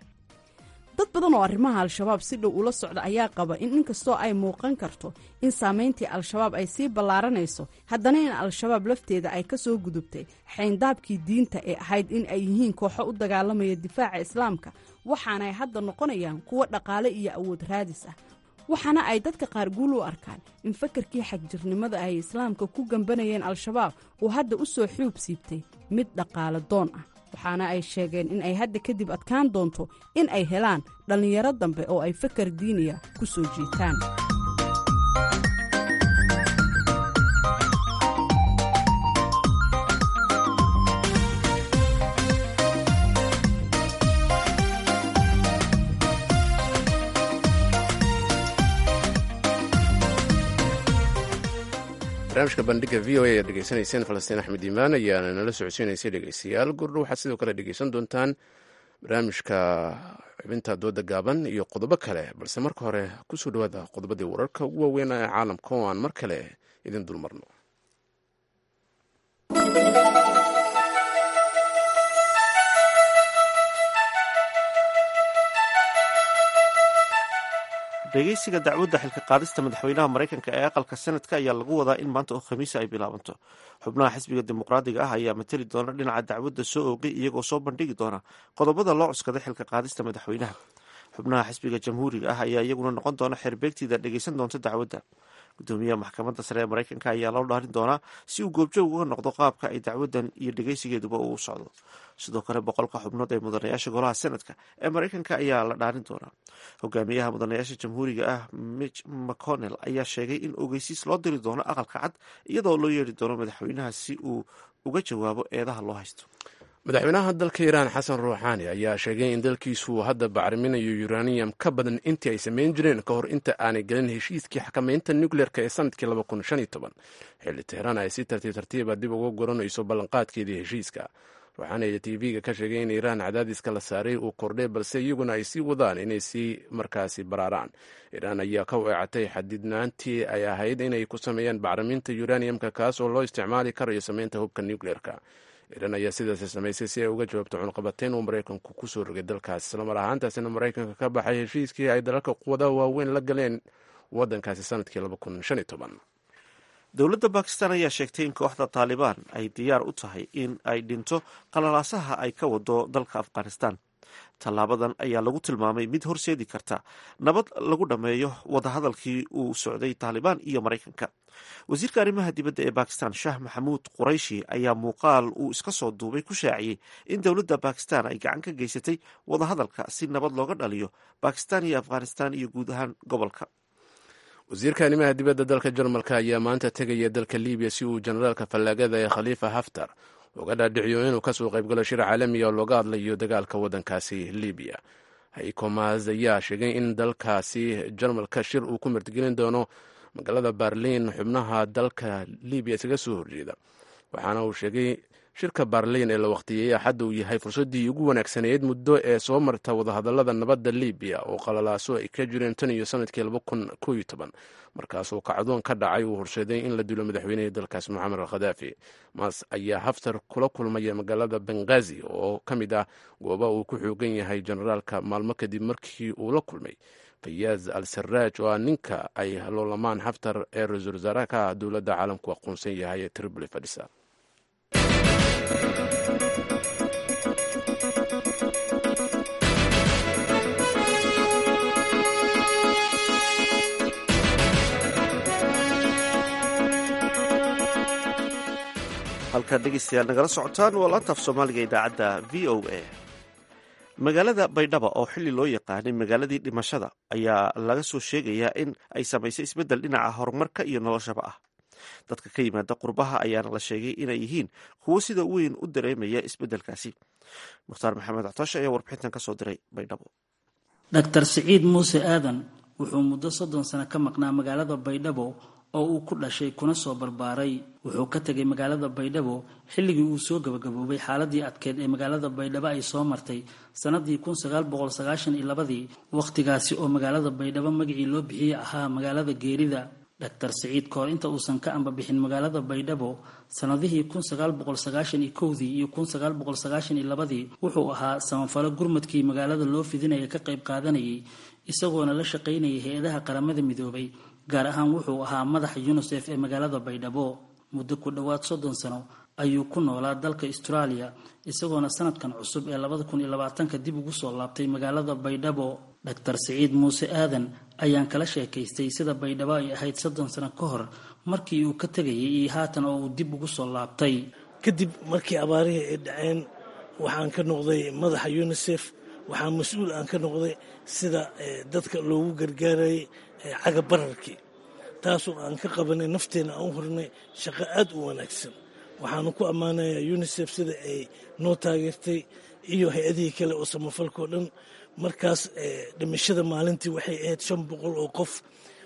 dad badan oo arrimaha al-shabaab si dhow ula socda ayaa qaba in inkastoo ay muuqan karto in saameyntii al-shabaab ay sii ballaaranayso haddana in al-shabaab lafteeda ay ka soo gudubtay xayndaabkii diinta ee ahayd in ay yihiin kooxo u dagaalamaya difaaca islaamka waxaana ay hadda noqonayaan kuwo dhaqaale iyo awood raadis ah waxaana ay dadka qaar guul u arkaan in fakarkii xagjirnimada ay islaamka ku gambanayeen al-shabaab uu hadda u soo xuub siibtay mid dhaqaale doon ah waxaana ay sheegeen in ay hadda kadib adkaan doonto in ay helaan dhallinyaro dambe oo ay fakar diiniya ku soo jiitaan barnaamijka bandhiga v o a ayaad dhegeysanayseen falastiin axmed iimaan ayaana nala socodsiinaysay dhegeystayaal gurdho waxaad sidoo kale dhegeysan doontaan barnaamijka xubinta dooda gaaban iyo qodobo kale balse marka hore kusoo dhawaada qodobadii wararka ugu waaweyn ee caalamka oo aan mar kale idin dulmarno dhegeysiga dacwadda xilka qaadista madaxweynaha maraykanka ee aqalka senadka ayaa lagu wadaa in maanta oo khamiisa ay bilaabanto xubnaha xisbiga dimuqraadiga ah ayaa mateli doona dhinaca dacwadda soo oogay iyagoo soo bandhigi doona qodobada loo cuskaday xilka qaadista madaxweynaha xubnaha xisbiga jamhuuriga ah ayaa iyaguna noqon doona xeerbeegtiida dhegeysan doonta dacwadda gudoomiyaha maxkamadda sare ee maraykanka ayaa loo dhaarin doonaa si uu goobjoog uga noqdo qaabka ay dacwaddan iyo dhegeysigeeduba uu socdo sidoo kale boqolka xubnood ee mudanayaasha golaha senadka ee maraykanka ayaa la dhaarin doonaa hogaamiyaha mudanayaasha jamhuuriga ah mitch mcconnell ayaa sheegay in ogeysiis loo diri doono aqalka cad iyadoo loo yeeri doono madaxweynaha si uu uga jawaabo eedaha loo haysto madaxweynaha dalka iiraan xasan ruuxaani ayaa sheegay in dalkiisu hadda bacriminayo uranium ka badan intii ay samayn jireen ka hor inta aanay gelin heshiiskii xakamaynta nucleerka ee sanadkii xilli tehraan ay si tartiib tartiiba dib uga goranayso ballanqaadkeedii heshiiska ruuxaani ayaa tv-ga ka sheegay in iiraan cadaadiska la saaray uu kordhay balse iyaguna ay sii wadaan inay sii markaasi baraaraan iiraan ayaa ka weecatay xadidnaantii ay ahayd inay ku sameeyaan bacriminta uraniumka kaas oo loo isticmaali karayo samaynta hubka nucleerka iiraan ayaa sidaasi samaysay si ay uga jawaabto cunqabateyn uu maraykanku kusoo rogay dalkaas islamar ahaantaasina maraykanka ka baxay heshiiskii ay dalalka quwadaha waaweyn la galeen wadankaasi sanadkii dowladda bakistan ayaa sheegtay in kooxda taalibaan ay diyaar u tahay in ay dhinto qalalaasaha ay ka wado dalka afghanistan tallaabadan ayaa lagu tilmaamay mid horseedi karta nabad lagu dhammeeyo wadahadalkii uu socday taalibaan iyo maraykanka wasiirka arrimaha dibadda ee bakistan shah maxamuud qurayshi ayaa muuqaal uu iska soo duubay ku shaaciyey in dowladda bakistan ay gacan ka geysatay wadahadalka si nabad looga dhaliyo bakistan iyo afghanistan iyo guud ahaan gobolka wasiirka arrimaha dibadda dalka jarmalka ayaa maanta tegaya dalka libiya si uu generaalka fallaagada ee khaliifa haftar uga dhaadhiciyo inuu kasoo qaybgalo shir caalamiya oo looga hadlayo dagaalka waddankaasi libiya haykomas ayaa sheegay in dalkaasi jarmalka shir uu ku martigelin doono magaalada barliin xubnaha dalka libiya isaga soo horjeeda waxaana uu sheegay shirka barliin ee la waqtiyeeyey axadda uu yahay fursaddii ugu wanaagsaneyd muddo ee soo marta wadahadallada nabadda libiya oo qalalaaso ay ka jireen tan iyo sanadkii markaasoo kacdoon ka dhacay uu horseeday in la dilo madaxweynihii dalkaas moxamed al khadaafi mas ayaa haftar kula kulmaya magaalada bengazi oo ka mid ah gooba uu ku xoogan yahay generaalka maalmo kadib markii uu la kulmay fayaaz al saraaj oo ah ninka ay loolamaan haftar ee ra-iisul wasaaraha ka ah dowladda caalamku aqoonsan yahay ee tripoli fadhisa halkaad dhegeystayaal nagala socotaan waa laantaaf soomaaliga idaacadda v o a magaalada baydhaba oo xili loo yaqaanay magaaladii dhimashada ayaa laga soo sheegayaa in ay samaysay isbeddel dhinaca horumarka iyo noloshaba ah dadka ka yimaada qurbaha ayaana la sheegay inay yihiin kuwo sida weyn u dareemaya isbeddelkaasi mukhtaar maxamed ctoosh ayaa warbixintan ka soo diray baydhabo dr siciid muuse aadan wuxuu muddo soddon sano ka maqnaa magaalada baydhabo oo uu ku dhashay kuna soo barbaaray wuxuu ka tegay magaalada baydhabo xilligii uu soo gabagaboobay xaaladii adkeed ee magaalada baydhabo ay soo martay sannadii kun sagaal boqol sagaashan iyo labadii wakhtigaasi oo magaalada baydhabo magacii loo bixiyey ahaa magaalada geerida doctor siciid kahor inta uusan ka ambabixin magaalada baydhabo sannadihii kun sagaal boqol sagaashan iyo kowdii iyo kun sagaal boqol sagaashan iyo labadii wuxuu ahaa samafalo gurmadkii magaalada loo fidinaya ka qayb qaadanayay isagoona la shaqaynayay hay-adaha qaramada midoobay gaar ahaan wuxuu ahaa madaxa unisef ee magaalada baydhabo muddo ku dhowaad soddon sano ayuu ku noolaa dalka australia isagoona sanadkan cusub ee labada kun iyo labaatanka dib ugu soo laabtay magaalada baydhabo doctor siciid muuse aadan ayaan kala sheekaystay sida baydhabo ay ahayd soddon sano ka hor markii uu ka tegayay iyo haatan oo uu dib ugu soo laabtay kadib markii abaarihii ay dhaceen waxaan ka noqday madaxa unisef waxaa mas-uul aan ka noqday sida dadka loogu gargaarayay caga bararkii taasoo aan ka qabanay nafteena aan u hornay shaqo aad u wanaagsan waxaanu ku ammaanayaa unisef sida ay noo taageertay iyo hay-adihii kale oo samafalkao dhan markaas dhimashada maalintii waxay ahayd shan boqol oo qof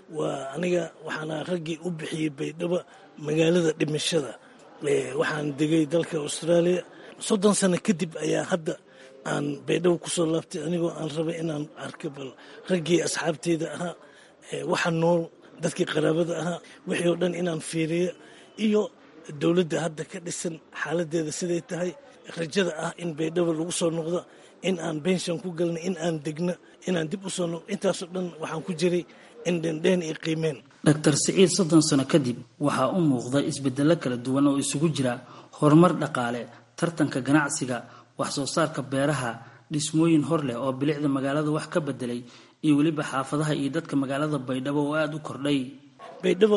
waa aniga waxaana raggii u bixiyey baydhabo magaalada dhimashada waxaan degay dalka austraaliya soddon sano kadib ayaa hadda aan baydhabo kusoo laabtay anigoo aan rabay inaan arko bal raggii asxaabteyda ahaa waxa nool dadkii qaraabada ahaa wixii oo dhan inaan fiiriyo iyo dowladda hadda ka dhisan xaaladeeda siday tahay rajada ah in baydhabo lagu soo noqdo in aan benshan ku galna in aan degno inaan dib u soo noqdo intaasoo dhan waxaan ku jiray in dhendheen iyo qiimeen doctor siciid soddon sano kadib waxaa u muuqda isbedello kala duwan oo isugu jira horumar dhaqaale tartanka ganacsiga wax soo saarka beeraha dhismooyin hor leh oo bilicda magaalada wax ka bedelay iyo weliba xaafadaha iyo dadka magaalada baydhabo oo aada u kordhay baydhabo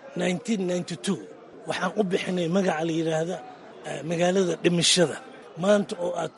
waxaan u bixinay magaca la yidhaahda magaalada dhimashada maanta oo ah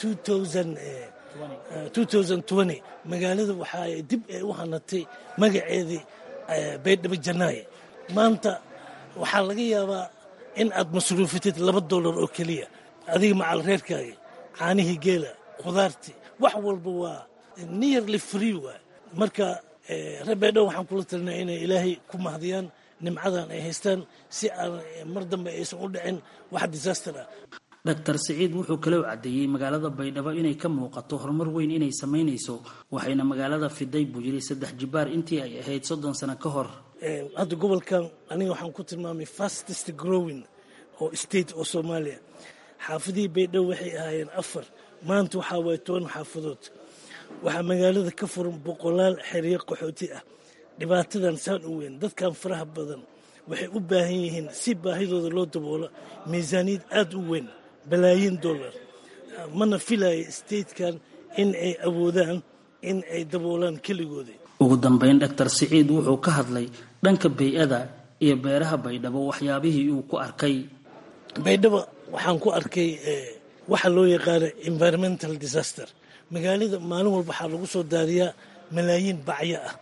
magaalada waxaa dib ay u hanatay magaceedii baydhabo janaaye maanta waxaa laga yaabaa in aad masruufatid laba dollar oo keliya adiga macal reerkaaga caanihii geela khudaartii wax walba waa nearly free waay marka reer baydhabo waxaan kula talinaa inay ilaahay ku mahdiyaan nimcadan ay haystaan si aan mar dambe aysan u dhicin wax disaster ah doctor siciid wuxuu kaloo caddeeyey magaalada baydhabo inay ka muuqato horumar weyn inay samaynayso waxayna magaalada fiday buu yiri saddex jibaar intii ay ahayd soddon sano ka hor hadda gobolkan aniga waxaan ku tilmaamay fastest growing oo state oo soomaaliya xaafadihii baydhabo waxay ahaayeen afar maanta waxaa waaya toban xaafadood waxaa magaalada ka furan boqolaal xeryo qaxooti ah dhibaatadan saan u weyn dadkan faraha badan waxay u baahan yihiin si baahidooda loo daboolo miisaaniyad aada u weyn balaayiin dollar mana filaya statekan in ay awoodaan in ay daboolaan keligooda ugu dambeyn doctor siciid wuxuu ka hadlay dhanka bay-ada iyo beeraha baydhabo waxyaabihii uu ku arkay baydhabo waxaan ku arkay waxa loo yaqaano environmental disaster magaalada maalin walba waxaa lagu soo daariyaa malaayiin bacyo ah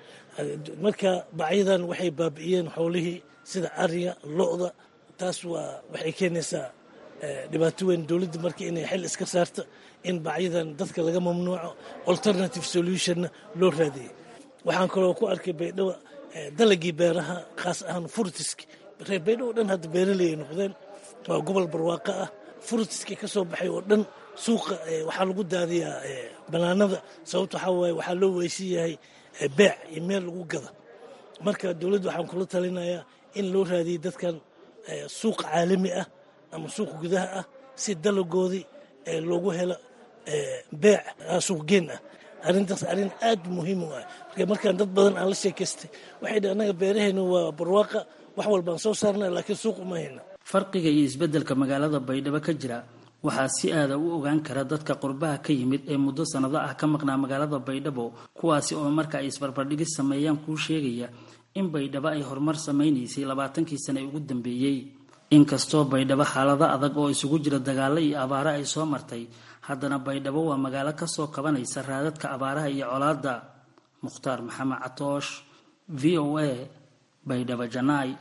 marka bacyadan waxay baabi'iyeen xoolihii sida ariga lo-da taas waa waxay keenaysaa dhibaato weyn dowladda marka inay xil iska saarto in bacyadan dadka laga mamnuuco alternative solutionna loo raadiyey waxaan kaloo ku arkay baydhabo dalagii beeraha khaas ahaan furtiski reer baydhabo dhan hadda beeraley ay noqdeen waa gobol barwaaqo ah furtiski ka soo baxay oo dhan suuqa waxaa lagu daadiyaa banaanada sababto waxaa waaye waxaa loo weysan yahay beec iyo meel lagu gada marka dowladda waxaan kula talinayaa in loo raadiyey dadkan suuq caalami ah ama suuq gudaha ah si dalagoodii loogu helo beec suuqgeen ah arrintaas arrin aad muhiim u ah marka markaan dad badan aan la sheekaystay waxay dhi annaga beerahayna waa barwaaqa wax walbaan soo saarna laakiin suuq uma hayna farqiga iyo isbeddelka magaalada baydhabo ka jira waxaa si aada u ogaan kara dadka qurbaha ka yimid ee muddo sannado ah ka maqnaa magaalada baydhabo kuwaasi oo marka ay isbarbardhigis sameeyaan kuu sheegaya in baydhabo ay horumar samaynaysay labaatankii sane ugu dambeeyey inkastoo baydhabo xaalado adag oo isugu jira dagaalo iyo abaaro ay soo martay haddana baydhabo waa magaalo kasoo kabanaysa raadadka abaaraha iyo colaadda mukhtaar maxamed catoosh v o a baydhabo janaay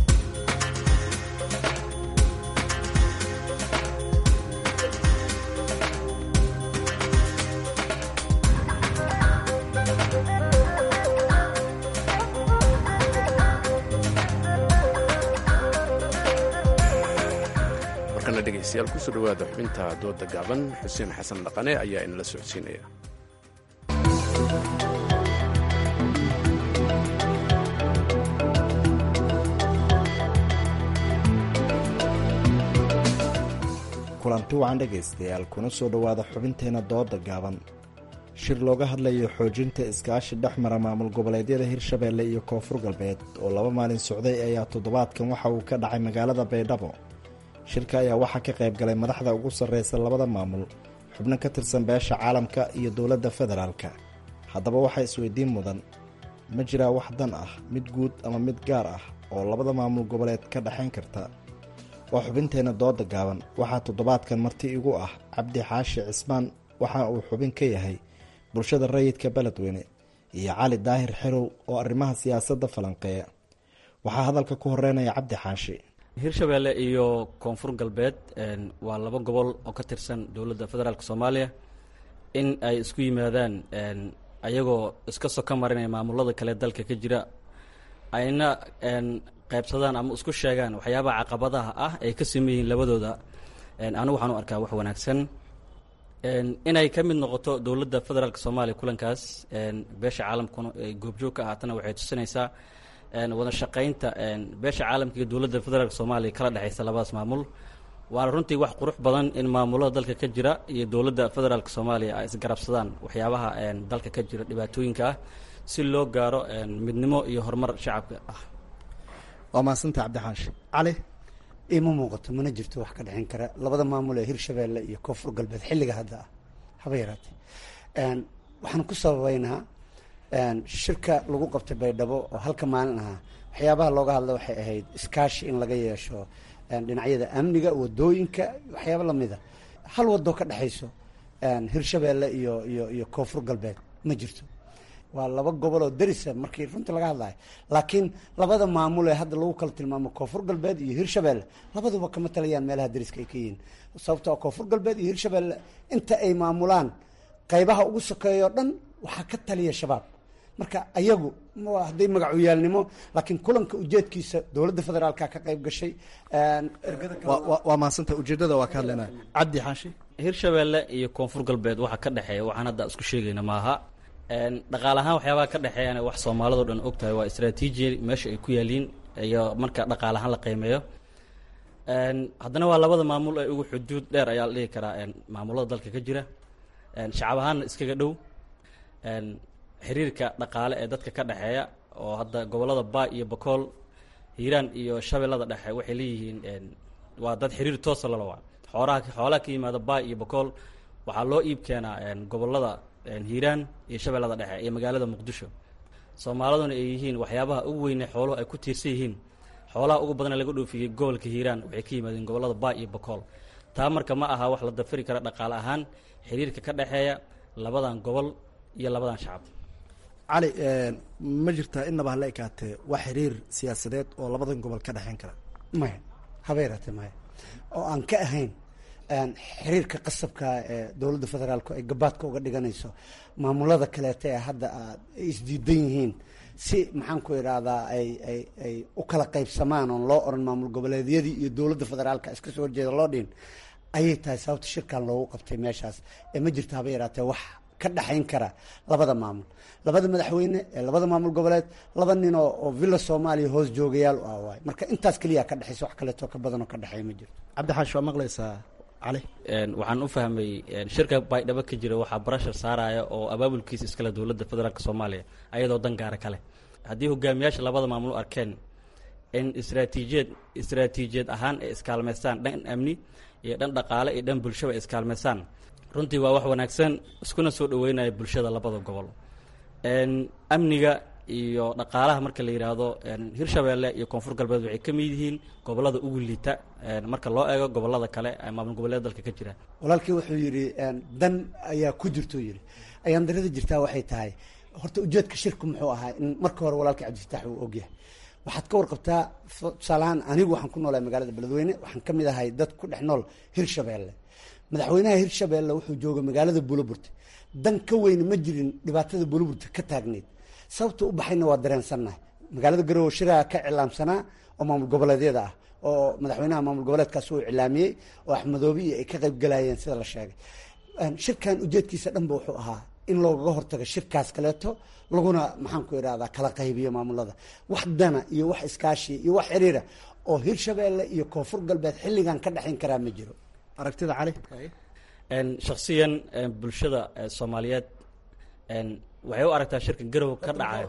dhegeystayaal kusoo dhawaada xubinta dooda gaaban xuseen xasan dhaqane ayaa inala socodsiinaya kulanti wacan dhegaystayaal kuna soo dhowaada xubinteena dooda gaaban shir looga hadlayo xoojinta iskaashi dhex mara maamul goboleedyada hirshabeelle iyo koonfur galbeed oo laba maalin socday ayaa toddobaadkan waxa uu ka dhacay magaalada baydhabo shirka ayaa waxaa ka qayb galay madaxda ugu sarreysa labada maamul xubno ka tirsan beesha caalamka iyo dowladda federaalka haddaba waxaa isweydiin mudan ma jiraa wax dan ah mid guud ama mid gaar ah oo labada maamul goboleed ka dhexayn karta waa xubinteenna dooda gaaban waxaa toddobaadkan marti igu ah cabdi xaashi cismaan waxa uu xubin ka yahay bulshada rayidka beledweyne iyo cali daahir xerow oo arrimaha siyaasadda falanqeeya waxaa hadalka ku horeynaya cabdi xaashi hirshabeelle iyo koonfur galbeed waa laba gobol oo ka tirsan dowladda federaalk soomaaliya in ay isku yimaadaan ayagoo iska soka marinaya maamulada kale dalka ka jira ayna qaybsadaan ama isku sheegaan waxyaabaha caqabadaha ah ay ka sameyn yihiin labadooda anigu waxaan u arkaa wax wanaagsan inay ka mid noqoto dowladda federaalk soomaaliya kulankaas beesha caalamkuna ay goobjoog ka ahaatana waxay tusinaysaa wada shaqaynta beesha caalamka iyo dowladda federaalk soomaaliya kala dhexaysa labadaas maamul waana runtii wax qurux badan in maamulada dalka ka jira iyo dowladda federaalk soomaaliya ay isgarabsadaan waxyaabaha dalka ka jira dhibaatooyinka ah si loo gaaro midnimo iyo horumar shacabka ah waa mahadsanta cabdixaashi cali ima muuqato mana jirto wax ka dhexin kara labada maamul ee hirshabeelle iyo koonfur galbeed xilliga hadda ah haba yaraatee waxaan ku sababeynaa shirka lagu qabtay baydhabo oo halka maalin ahaa waxyaabaha looga hadla waxay ahayd iskaashi in laga yeesho dhinacyada amniga wadooyinka waxyaaba lamida hal wado ka dhexayso hirshabeelle iyo iyo iyo koonfur galbeed ma jirto waa laba gobol oo darisa markii runtii laga hadlayo laakiin labada maamul ee hadda lagu kala tilmaamo koonfur galbeed iyo hirshabeelle labaduba kama talayaan meelaha dariska ay ka yihiin sababtoo koonfur galbeed iyo hirshabeelle inta ay maamulaan qaybaha ugu sokeeyo dhan waxaa ka taliya shabaab marka ayagu hadday magacuyaalnimo laakiin kulanka ujeedkiisa dowladda federaalka ka qayb gashay waa mahadsanta ujeedada waa ka hadlaynaa cabdi xaashi hirshabeelle iyo koonfur galbeed waxa ka dhexeeya waxaan hadda isku sheegayna maaha dhaqaal ahaan waxyaabaha ka dhexeeyana wax soomaalidao dhan og tahay waa istraatiiji meesha ay ku yaaliin iyo marka dhaqaal ahaan la qiimeeyo haddana waa labada maamul ee ugu xuduud dheer ayaa la dhihi karaa maamulada dalka ka jira shacab ahaanna iskaga dhow xiriirka dhaqaale ee dadka ka dhexeeya oo hadda gobolada baa iyo bakool hiiraan iyo shabeellada dhexe waxay leeyihiin waa dad xiriir toosa lalawa xoolaha xoolaha ka yimaada baa iyo bakool waxaa loo iib keenaa gobolada hiiraan iyo shabeellada dhexe iyo magaalada muqdisho soomaaliduna ay yihiin waxyaabaha ugu weyne xooluhu ay ku tiirsan yihiin xoolaha ugu badana laga dhoofiyey gobolka hiiraan waxay ka yimaadeen gobolada baa iyo bakool taa marka ma aha wax la dafiri kara dhaqaale ahaan xiriirka ka dhexeeya labadan gobol iyo labadan shacab cali ma jirtaa inaba hala ekaatee wax xiriir siyaasadeed oo labadan gobol ka dhexeyn kara maya haba yaraatee maya oo aan ka ahayn xiriirka qasabka ee dowladda federaalku ay gabaadka uga dhiganayso maamulada kaleeta ee hadda aad ay isdiidan yihiin si maxaan ku idhaahdaa ay ay ay u kala qaybsamaan oon loo oran maamul goboleedyadii iyo dowladda federaalka iska soo horjeeda loo dhihin ayay tahay sababta shirkan loogu qabtay meeshaas ee ma jirto haba yaraatee wax ka dhexayn kara labada maamul labada madaxweyne ee labada maamul goboleed laba nin oo oo villa soomaaliya hoos joogayaal u ah waay marka intaas keliya ka dhexaysa wax kaleeto ka badanoo ka dhexeeya ma jirto cabdixaashi waa maqlaysaa cali waxaan u fahmay shirka baydhabo ka jira waxaa barashar saaraya oo abaabulkiisa iskale dowladda federaalk soomaaliya ayadoo dan gaara kale haddii hogaamiyaasha labada maamul u arkeen in istraatiijiyad istraatiijiyad ahaan ay iskaalmaystaan dhan amni iyo dhan dhaqaale iyo dhan bulshaba ay iskaalmaystaan runtii waa wax wanaagsan iskuna soo dhaweynaya bulshada labada gobol amniga iyo dhaqaalaha marka la yidhaahdo hirshabeelle iyo koonfur galbeed waxay ka mid yihiin gobolada ugu liita marka loo eego gobolada kale maamul goboleed dalka ka jira walaalkii wuxuu yidhi dan ayaa ku jirto yidhi ayaan darada jirtaa waxay tahay horta ujeedka shirku muxuu ahaa in marka hore walaalkii cabdifitaax uu ogyahay waxaad ka warqabtaa tusaalahaan anigu waxaan ku noolahay magaalada beledweyne waxaan ka mid ahay dad ku dhex nool hirshabeelle madaxweynaha hirshabeelle wuxuu jooga magaalada buulaburte dan ka weyne ma jirin dhibaatada buulaburte ka taagneyd sababta u baxayna waa dareensannahay magaalada garowe shiraha ka cilaamsanaa oo maamul goboleedyada ah oo madaxweynaha maamul goboleedkaas uu iclaamiyey oo axmedoobe iyo ay ka qayb galayeen sida la sheegay shirkan ujeedkiisa dhanba wuxuu ahaa in loogaga hortago shirkaas kaleeto laguna maxaan ku idhahdaa kala qaybiyo maamulada wax dana iyo wax iskaashiya iyo wax xiriira oo hirshabeelle iyo koonfur galbeed xilligan ka dhexayn karaa ma jiro aragtida cali shaksiyan bulshada soomaaliyeed waxay u aragtaa shirka garowe ka dhacayo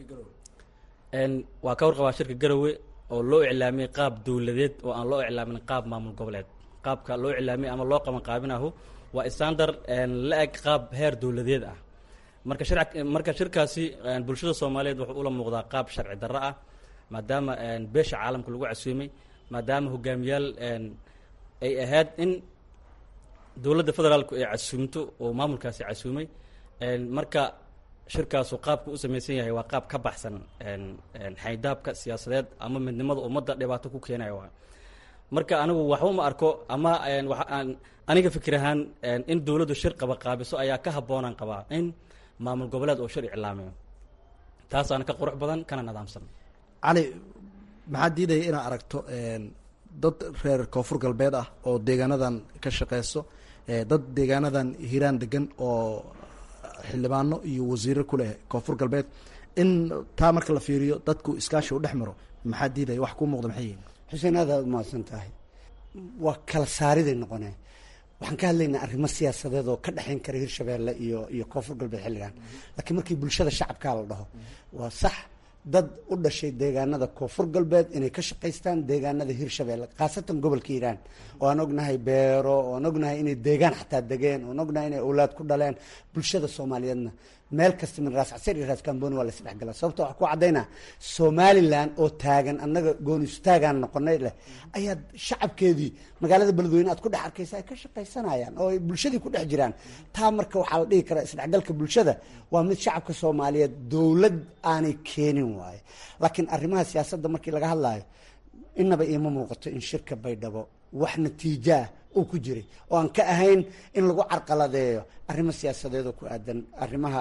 waa ka warqabaa shirka garowe oo loo iclaamiyey qaab dowladeed oo aan loo iclaamin qaab maamul goboleed qaabka loo iclaamiyey ama loo qaban qaabinahu waa standard la eg qaab heer dowladeed ah marka shar marka shirkaasi bulshada soomaaliyeed wuxuu ula muuqdaa qaab sharci darro ah maadaama beesha caalamka lagu casuumay maadaama hogaamiyaal ay ahayd in dowladda federaalku ay casuumto oo maamulkaasi casuumay marka shirkaasu qaabka u samaysan yahay waa qaab ka baxsan xaydaabka siyaasadeed ama midnimada ummadda dhibaato ku keenaya waa marka anigu waxba ma arko ama waxaan aniga fikir ahaan in dowladdu shir qaba qaabiso ayaa ka habboonaan qabaa in maamul goboleed oo shir iclaamiyo taasaana ka qurux badan kana nidaamsan cali maxaa diidaya inaad aragto dad reer koonfur galbeed ah oo deegaanadan ka shaqeyso dad deegaanadan hiiraan degan oo xildhibaano iyo wasiiro ku leh koonfur galbeed in taa marka la fiiriyo dadku iskaashi u dhex maro maxaa diidaya wax kuu muuqda maxay yihin xuseen aad aad umahadsan tahay waa kala saariday noqonee waxaan ka hadlaynaa arrimo siyaasadeed oo ka dhexayn kara hirshabeelle iyo iyo koonfur galbeed xilligan laakiin markii bulshada shacabkaa la dhaho waa sax dad u dhashay deegaanada koonfur galbeed inay ka shaqaystaan deegaanada hirshabeelle khaasatan gobolka hiiraan oo aan ognahay beero oo aan ognahay inay deegaan xataa degeen oan ognahay inay awlaad ku dhaleen bulshada soomaaliyeedna meel kasta min raas casir iyo raas kamboni waa la isdhexgala sababta waxaa ku caddaynaa somalilan oo taagan annaga goonistaagaan noqonay leh ayaad shacabkeedii magaalada beledweyne aad ku dhex arkaysa ay ka shaqaysanayaan oo ay bulshadii ku dhex jiraan taa marka waxaa la dhihi karaa isdhexgalka bulshada waa mid shacabka soomaaliyeed dowlad aanay keenin waaye laakiin arrimaha siyaasadda markii laga hadlaayo inaba iima muuqato in shirka baydhabo wax natiijaah uu ku jiray oo aan ka ahayn in lagu carqaladeeyo arrimo siyaasadeed oo ku aadan arrimaha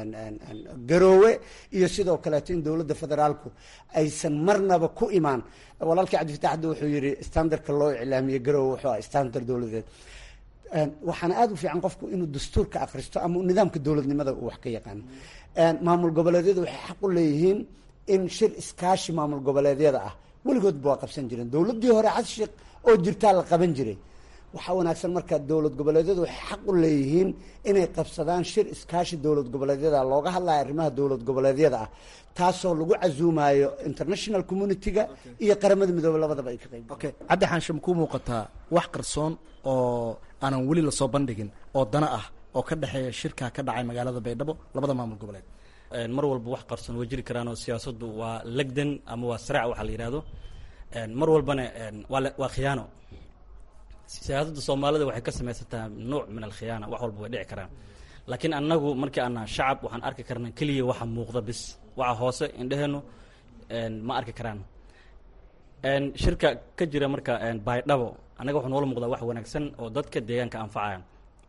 garoowe iyo sidoo kaleeto in dowladda federaalku aysan marnaba ku imaan walaalkii cabdifatax hadda wuxuu yihi standardka loo iclaamiyey garoowe wuxuu ah standard dowladeed waxaana aada u fiican qofku inuu dastuurka akhristo ama nidaamka dowladnimada uu wax ka yaqaano maamul goboleedyadu waxay xaq u leeyihiin in shir iskaashi maamul goboleedyada ah weligoodba waa qabsan jireen dowladdii hore xasan sheekh oo jirtaa la qaban jiray waxaa wanaagsan marka dowlad goboleedyadu waxay xaq u leeyihiin inay qabsadaan shir iskaashi dowlad goboleedyada looga hadlayo arrimaha dowlad goboleedyada ah taasoo lagu casuumayo international community-ga iyo qaramada midoobe labadaba ay ka qayb okay caddi xaansham kuu muuqataa wax qarsoon oo aanan weli lasoo bandhigin oo dana ah oo ka dhexeeya shirkaa ka dhacay magaalada baydhabo labada maamul goboleed mar walba wax qarsoon way jiri karaan oo siyaasaddu waa legdan ama waa saraac waxaa la yidhahdo mar walbana waa waa khiyaano siyaasadda soomaalida waxay ka samaysantaha nuuc min alkhiyaana wax walba way dhici karaan laakiin annagu markii aanaa shacab waxaan arki karnaa keliya waxa muuqda bis waxa hoose indheheenu ma arki karaan shirka ka jira marka baydhabo annaga waxaa noola muuqdaa wax wanaagsan oo dadka deegaanka anfacaya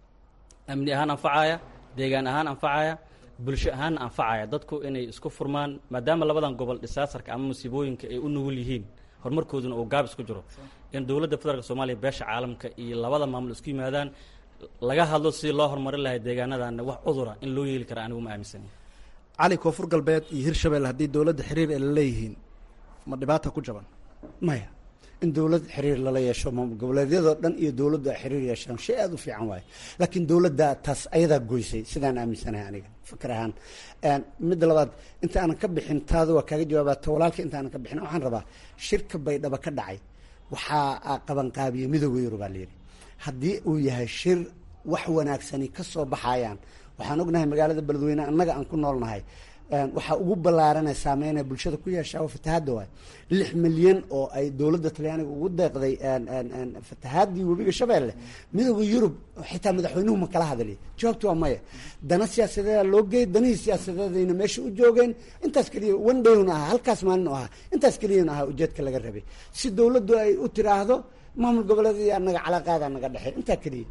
amni ahaan anfacaya deegaan ahaan anfacaya bulsho ahaanna anfacaya dadku inay isku furmaan maadaama labadan gobol dhisaasarka ama musiibooyinka ay u nugul yihiin horumarkooduna uu gaabis ku jiro in dowladda federaalk soomaaliya beesha caalamka iyo labada maamul isku yimaadaan laga hadlo sidii loo horumarin lahay deegaanadan wax cudura in loo yeeli kara anigu ma aaminsani cali koonfur galbeed iyo hirshabelle haddii dowladda xiriir ay la leeyihiin ma dhibaata ku jaban maya in dowlad xiriir lala yeesho maamul goboleedyadoo dhan iyo dowladdu ay xiriir yeeshaan shay aada u fiican waaye laakiin dowladda taas ayadaa goysay sidaan aaminsanahay aniga fikir ahaan midda labaad inta aanan ka bixin taada waa kaaga jawaabaa ta walaalka inta aanan ka bixin waxaan rabaa shirka baydhaba ka dhacay waxaa qabanqaabiyey midooda yurub baa layidhi haddii uu yahay shir wax wanaagsani ka soo baxayaan waxaan ognahay magaalada beledweyne annaga aan ku noolnahay waxaa ugu ballaaranay saameynaya bulshada ku yeeshaa oo fatahaadda waay lix milyan oo ay dowladda talyaaniga ugu deeqday fatahaadii webiga shabeelle midooda yurub xitaa madaxweynuhu ma kala hadli jawaabtu waa maya dana siyaasadeeda loo geey danihii siyaasadeedayna meesha u joogeen intaas keliya one dayun ahaa halkaas maalin u ahaa intaas keliyana ahaa ujeedka laga rabay si dowladdu ay u tiraahdo maamul goboleedii anaga calaaqaada naga dhexey intaa keliya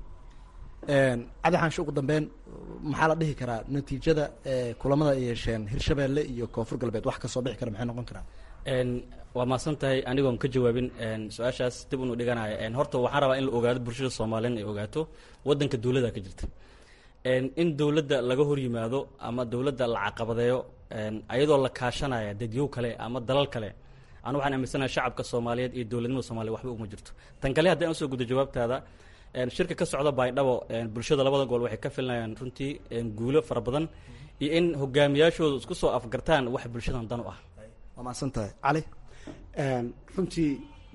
cabdi xaanshe ugu dambeyn maxaa la dhihi karaa natiijada kulamada ay yeesheen hirshabeelle iyo koonfur galbeed wax kasoo bixi kara maxay noqon karaa waa mahadsan tahay anigoon ka jawaabin su-aashaas dib unu dhiganayo horta waxaan rabaa in la ogaado bulshada soomaaliyeed ay ogaato wadanka dowladda ka jirta in dowladda laga hor yimaado ama dowladda la caqabadeeyo ayadoo la kaashanaya dadyow kale ama dalal kale anu waxaan aaminsanahay shacabka soomaaliyeed iyo dowladnimada soomaliya waxba uma jirto tan kale haddii aan usoo gudo jawaabtaada shirka ka socda baydhabo bulshada labada gobol waxay ka filinayaan runtii guulo fara badan iyo in hogaamiyaashooda isku soo afgartaan wax bulshadan dan u ah waa mahadsan tahay cali runtii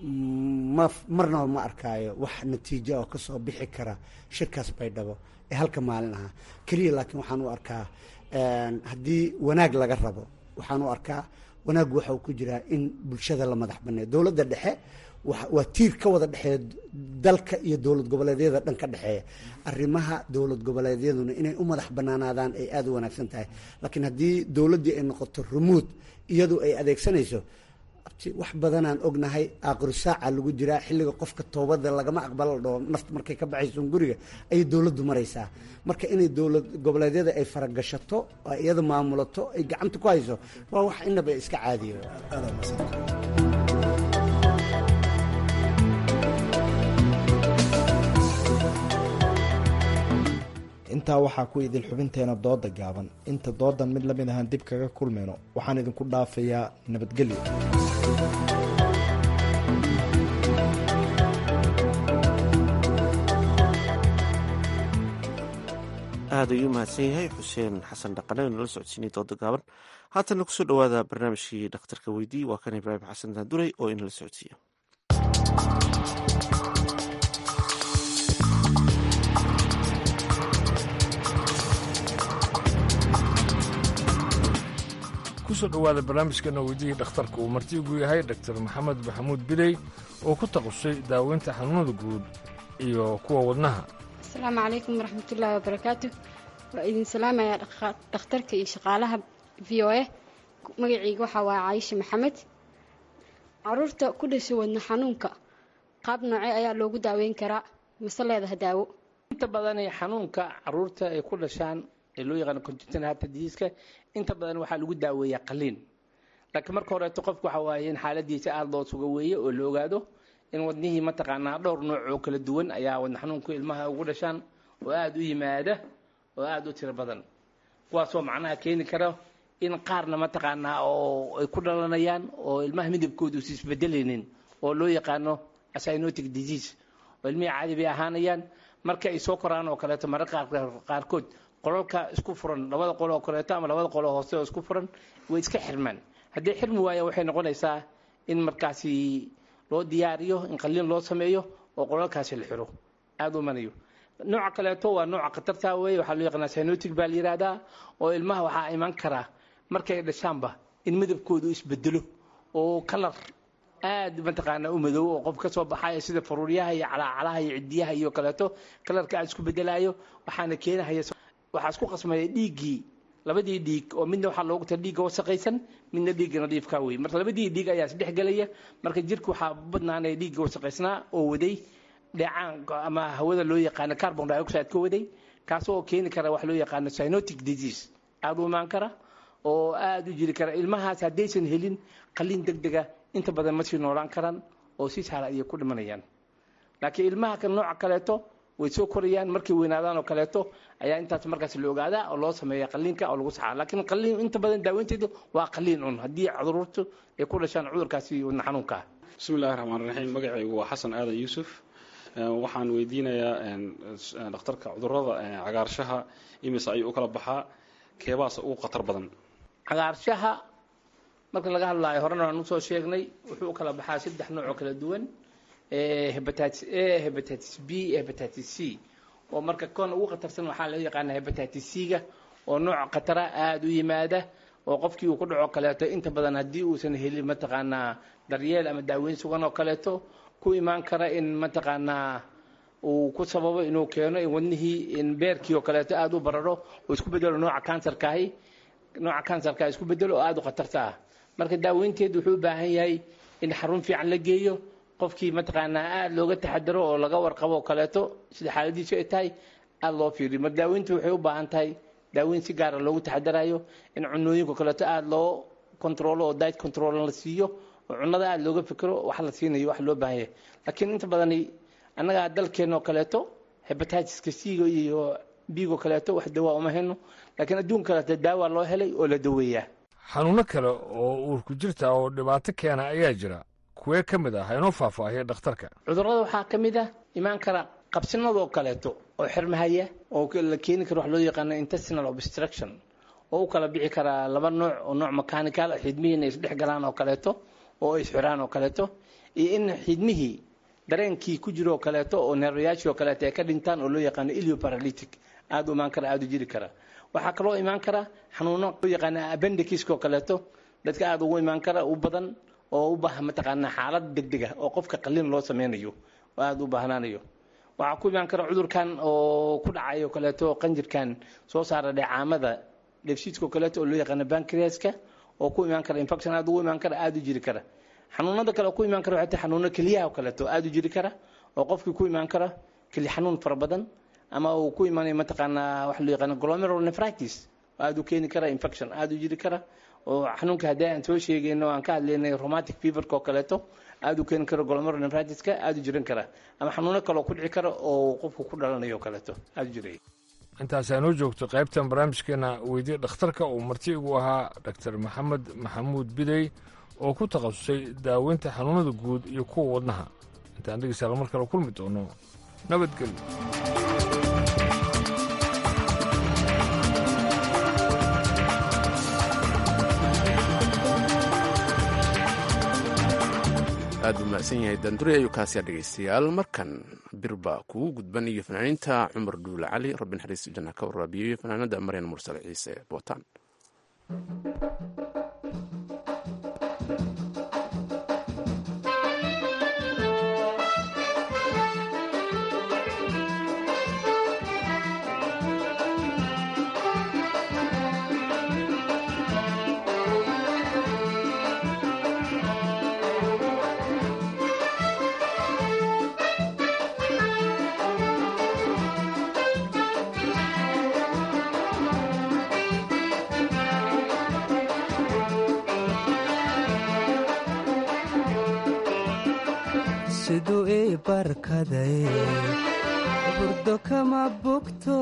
ma marnaba ma arkaayo wax natiijo oo kasoo bixi kara shirkaas baydhabo ee halka maalin ahaa keliya laakiin waxaan u arkaa haddii wanaag laga rabo waxaan u arkaa wanaaggu waxa uu ku jiraa in bulshada la madax baneeyo dowladda dhexe waa tiir ka wada dhexeeya dalka iyo dowlad goboleedyada dhan ka dhexeeya arrimaha dowlad goboleedyaduna inay u madax banaanaadaan ay aada u wanaagsan tahay laakiin haddii dowladdii ay noqoto rumuud iyadu ay adeegsanayso abti wax badanaan ognahay aaqiru saaca lagu jiraa xilliga qofka toobada lagama aqbalo dhoo nafta markay ka baxayso guriga ayay dowladdu maraysaa marka inay dowlad goboleedyada ay faragashato oo iyada maamulato ay gacanta ku hayso waa wax inaba iska caadiya intaa waxaa ku idil xubinteena dooda gaaban inta doodan mid lamid ahaan dib kaga kulmayno waxaan idinku dhaafayaa nabadgelyo aada ayuu mahadsan yahay xuseen xasan dhaqane oo nala socodsiinay dooda gaaban haatana kusoo dhawaada barnaamijkii dhakhtarka weydii waa kan ibraahim xasan daanduray oo inala socodsiiya kusoo dhowaada barnaamijkeena weydihii dhakhtarka uu martiigu yahay dr maxamed maxamuud bidey oo ku taqusay daaweynta xanuunada guud iyo kuwa wadnaha asalaamu calaykum waraxmatullaahi wabarakaatu waa idin salaamayaa dhakhtarka iyo shaqaalaha v o a magacayga waxaa waa caayisha maxamed caruurta ku dhasha wadna xanuunka qaab noocee ayaa loogu daaweyn karaa mase leedaha daawo inta badan xanuunka caruurta ay ku dhashaan ee loo yaqaano congenital heart disease inta badan waxaa lagu daaweeyaa qaliin laakiin marka horeeto qofku waxa waaye in xaaladiisa aada loo suga weeye oo la ogaado in wadnihii mataqaanaa dhowr nooc oo kala duwan ayaa wadna xanuunku ilmaha ugu dhashaan oo aada u yimaada oo aada u tiro badan kuwaasoo macnaha keeni kara in qaarna mataqaanaa oo ay ku dhalanayaan oo ilmaha midabkooda usi isbedelaynin oo loo yaqaano cyanotic disease oo ilmihii caadi bay ahaanayaan marka ay soo koraan oo kaleeto mararka qaarkood qolalka isku furan labada qol oo kaleeto ama labada qol oo hoose oo isku furan way iska xirmaan haddii xirmi waayaan waxay noqonaysaa in markaasi loo diyaariyo in qaliin loo sameeyo oo qolalkaasi la xiro aada u manayo nooca kaleeto waa nooca khatarta weeye waxaa loo yaqaanaa cyanotic baa la yidhaahdaa oo ilmaha waxaa iman karaa markay dhashaanba in midabkoodu isbedelo oo kalar aad mataqaanaa u madow oo qof ka soo baxaya sida faruuryaha iyo calaacalaha iyo cidiyaha iyo kaleeto kalarka aad isku bedelaayo waxaana keenahaya waxaa isku qasmaya dhiiggii labadii dhiig oo midna waxaa loogu tala dhiigga wasaqaysan midna dhiigga nadiifka wey marka labadii dhiig ayaa isdhex gelaya marka jirka waxaa badnaanaya dhiigga wasaqaysnaa oo waday dheecaan ama hawada loo yaqaano carbon dioxide ka waday kaas oo keeni kara wax loo yaqaano cyanotic disease aada u imaan kara oo aada u jiri kara ilmahaas haddaysan helin qaliin deg dega inta badan ma sii noolaan karaan oo si sahla ayay ku dhimanayaan laakiin ilmaha kan nooca kaleeto way soo korayaan markay weynaadaan oo kaleeto ayaa intaas markaas la ogaadaa oo loo sameeya qaliinka oo lagu saxaa laakiin qaliin inta badan daaweynteedu waa qaliin un haddii caruurtu ay ku dhashaan cudurkaasi wadna xanuunka ah bismillahi raxmaan raxiim magacaygu waa xasan aadan yuusuf waxaan weydiinayaa dhakhtarka cudurada cagaarshaha imise ayuu u kala baxaa keebaas ugu khatar badan cagaarshaha marka laga hadlaayo horena waan usoo sheegnay wuxuu u kala baxaa saddex nooc oo kala duwan hepatitis a hepatitis b hepatitis c oo marka kon ugu khatarsan waxaa loo yaqaana hepatitis c-ga oo nooc khatara aada u yimaada oo qofkii uu ku dhaco kaleeto inta badan haddii uusan helin mataqaanaa daryeel ama daaweyn sugan oo kaleeto ku imaan kara in mataqaanaa uu ku sababo inuu keeno in wadnihii in beerkii oo kaleeto aada u bararo oo isku bedelo nooca kansarkaahi nooca kansarka isku bedelo oo aada u khatarta ah marka daaweynteedu wuxuu u baahan yahay in xarun fiican la geeyo qofkii mataqaanaa aada looga taxadaro oo laga warqabo oo kaleeto sida xaaladiisu ay tahay aada loo fiiriyo mar daaweyntu waxay u baahan tahay daaweyn si gaara loogu taxadarayo in cunooyinka kaleeto aada loo controlo oo diet control la siiyo oo cunada aada looga fikiro wax la siinayo wax loo baahan yahay laakiin inta badani annagaa dalkeena oo kaleeto hepatitiska c-ga iyo b-go kaleeto wax dawaa uma hayno laakiin adduun kaleeto daawa loo helay oo la daweeyaa xanuuno kale oo uurku jirta oo dhibaato keena ayaa jira kuwee ka mid ah ha inoo faahfaahiya dhakhtarka cudurrada waxaa ka mid ah imaan kara qabsinadoo kaleeto oo xirmahaya oo la keeni karo wax loo yaqaano intestinal obstruction oo u kala bixi karaa laba nooc oo nooc mechanical xidmihii inay isdhex galaan oo kaleeto oo ay isxiraan oo kaleeto iyo in xidmihii dareenkii ku jiro oo kaleeto oo neerwayaashii oo kaleeto ay ka dhintaan oo loo yaqaano ilioparalytic aada u imaan kara aada u jiri kara waxaa kaloo imaan kara xanuuno loo yaqaano appendiciska oo kaleeto dadka aada ugu imaan kara u badan oo u baahan mataqaanaa xaalad degdeg ah oo qofka qaliin loo sameynayo oo aada u baahnaanayo waxaa ku imaan kara cudurkan oo ku dhacayo kaleeto qanjirkan soo saara dheecaamada dheefshiidka oo kaleeto oo loo yaqaano bancreaska oo ku imaan kara infection aada ugu imaan kara aada u jiri kara xanuunada kale oo ku imaan kara waxay tahay xanuuno keliyaha oo kaleeto aada u jiri kara oo qofkii ku imaan kara keli xanuun fara badan ama uu ku imaanayo mataqaanaa waxa loo yaqaano glomerular nephritis aada u keeni kara infection aada u jiri kara oo xanuunka haddii aan soo sheegayno aan ka hadlaynay rheumatic feverka oo kaleeto aada u keeni kara glomerular nephritiska aada u jiran kara ama xanuuno kale oo ku dhici kara oo qofku ku dhalanayo oo kaleeto aada u jiraya intaasaa noo joogto qaybtan barnaamijkeena weydiye dhakhtarka uu marti igu ahaa dr maxamed maxamuud bidey oo ku takhasusay daaweynta xanuunada guud iyo kuwa wadnaha intaan dhegeystayaal mar kale kulmi doono nabadgelyo aad buu mahadsan yahay daandure ayuu kaasiyaa dhegaystayaal markan birba kugu gudban iyo fanaaniinta cumar dhuule cali rabbi naxariis janna ka waraabiyo iyo fanaanada maryan mursale ciise bootaan siduu ii barkaday burdo kama bogto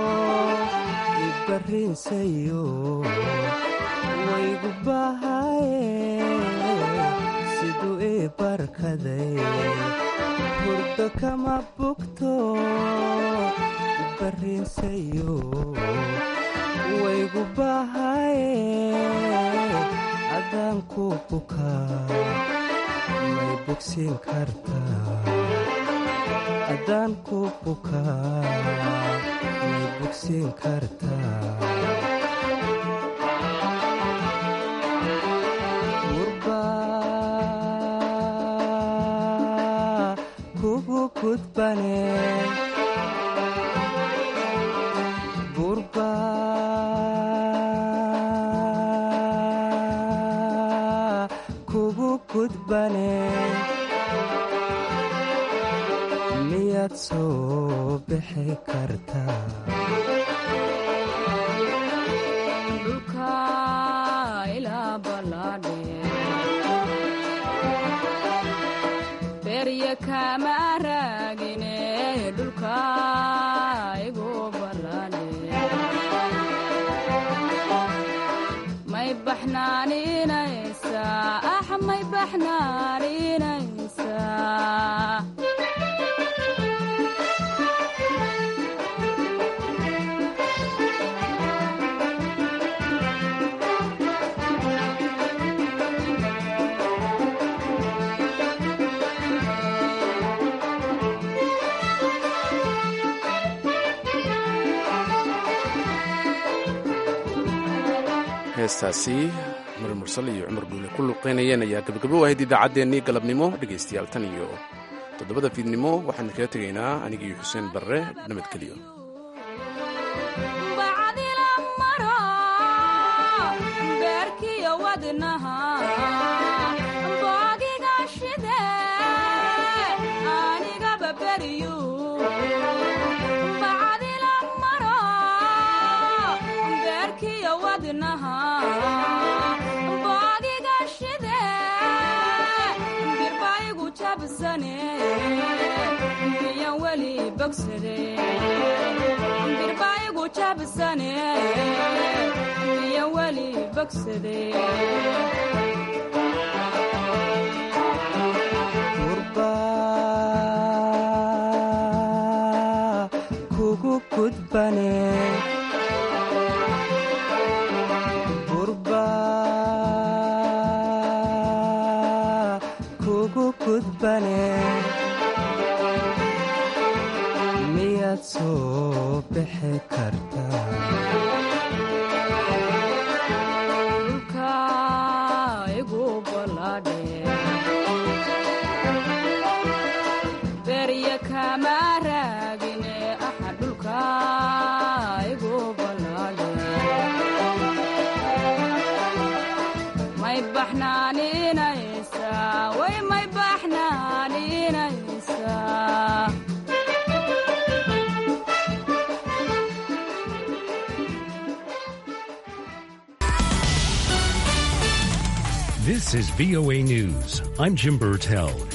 ibarriinsayo waygu bahaye siduu ii barkaday burdo kama bogto ibarriinsayo waygu bahaye adaan ku bukaa may bogsiin kartaa haddaan ku bukaa may bogsiin kartaa gurbaa kugu gudbane gurbaa kugu gudbane miyaad soo bixi kartaa dhulka ilaa ballaadhe berya kama raagine dhulka igu ballaadhe may baxnaaninaysaa ah may baxnaaninaysaa heestaasi mari mursal iyo cumar dhuule ku luqeynayeen ayaa gabagabo ahayd idaacaddeenii galabnimo dhegaystayaal tan iyo toddobada fiidnimo waxaan kaga tegaynaa anigii xuseen barre nabadgelyo bacdila maro beerkiyo wadnaha boogiga shide anigaba beryu bacdila maro beerkiyo wadnaha boogiga shide birbaigu jabsane miyan weli bogsade birbaigu jabsane miyan weli bogsade gurbaa kugu gudbane gurbaa kugu gudbane miyaad soo bixi kartaa dhulka igu ballaadhe berya kama raagine aha dhulka igu ballaadhe may baxnaaninaysaa This is VOA News. I'm Jim Burtell.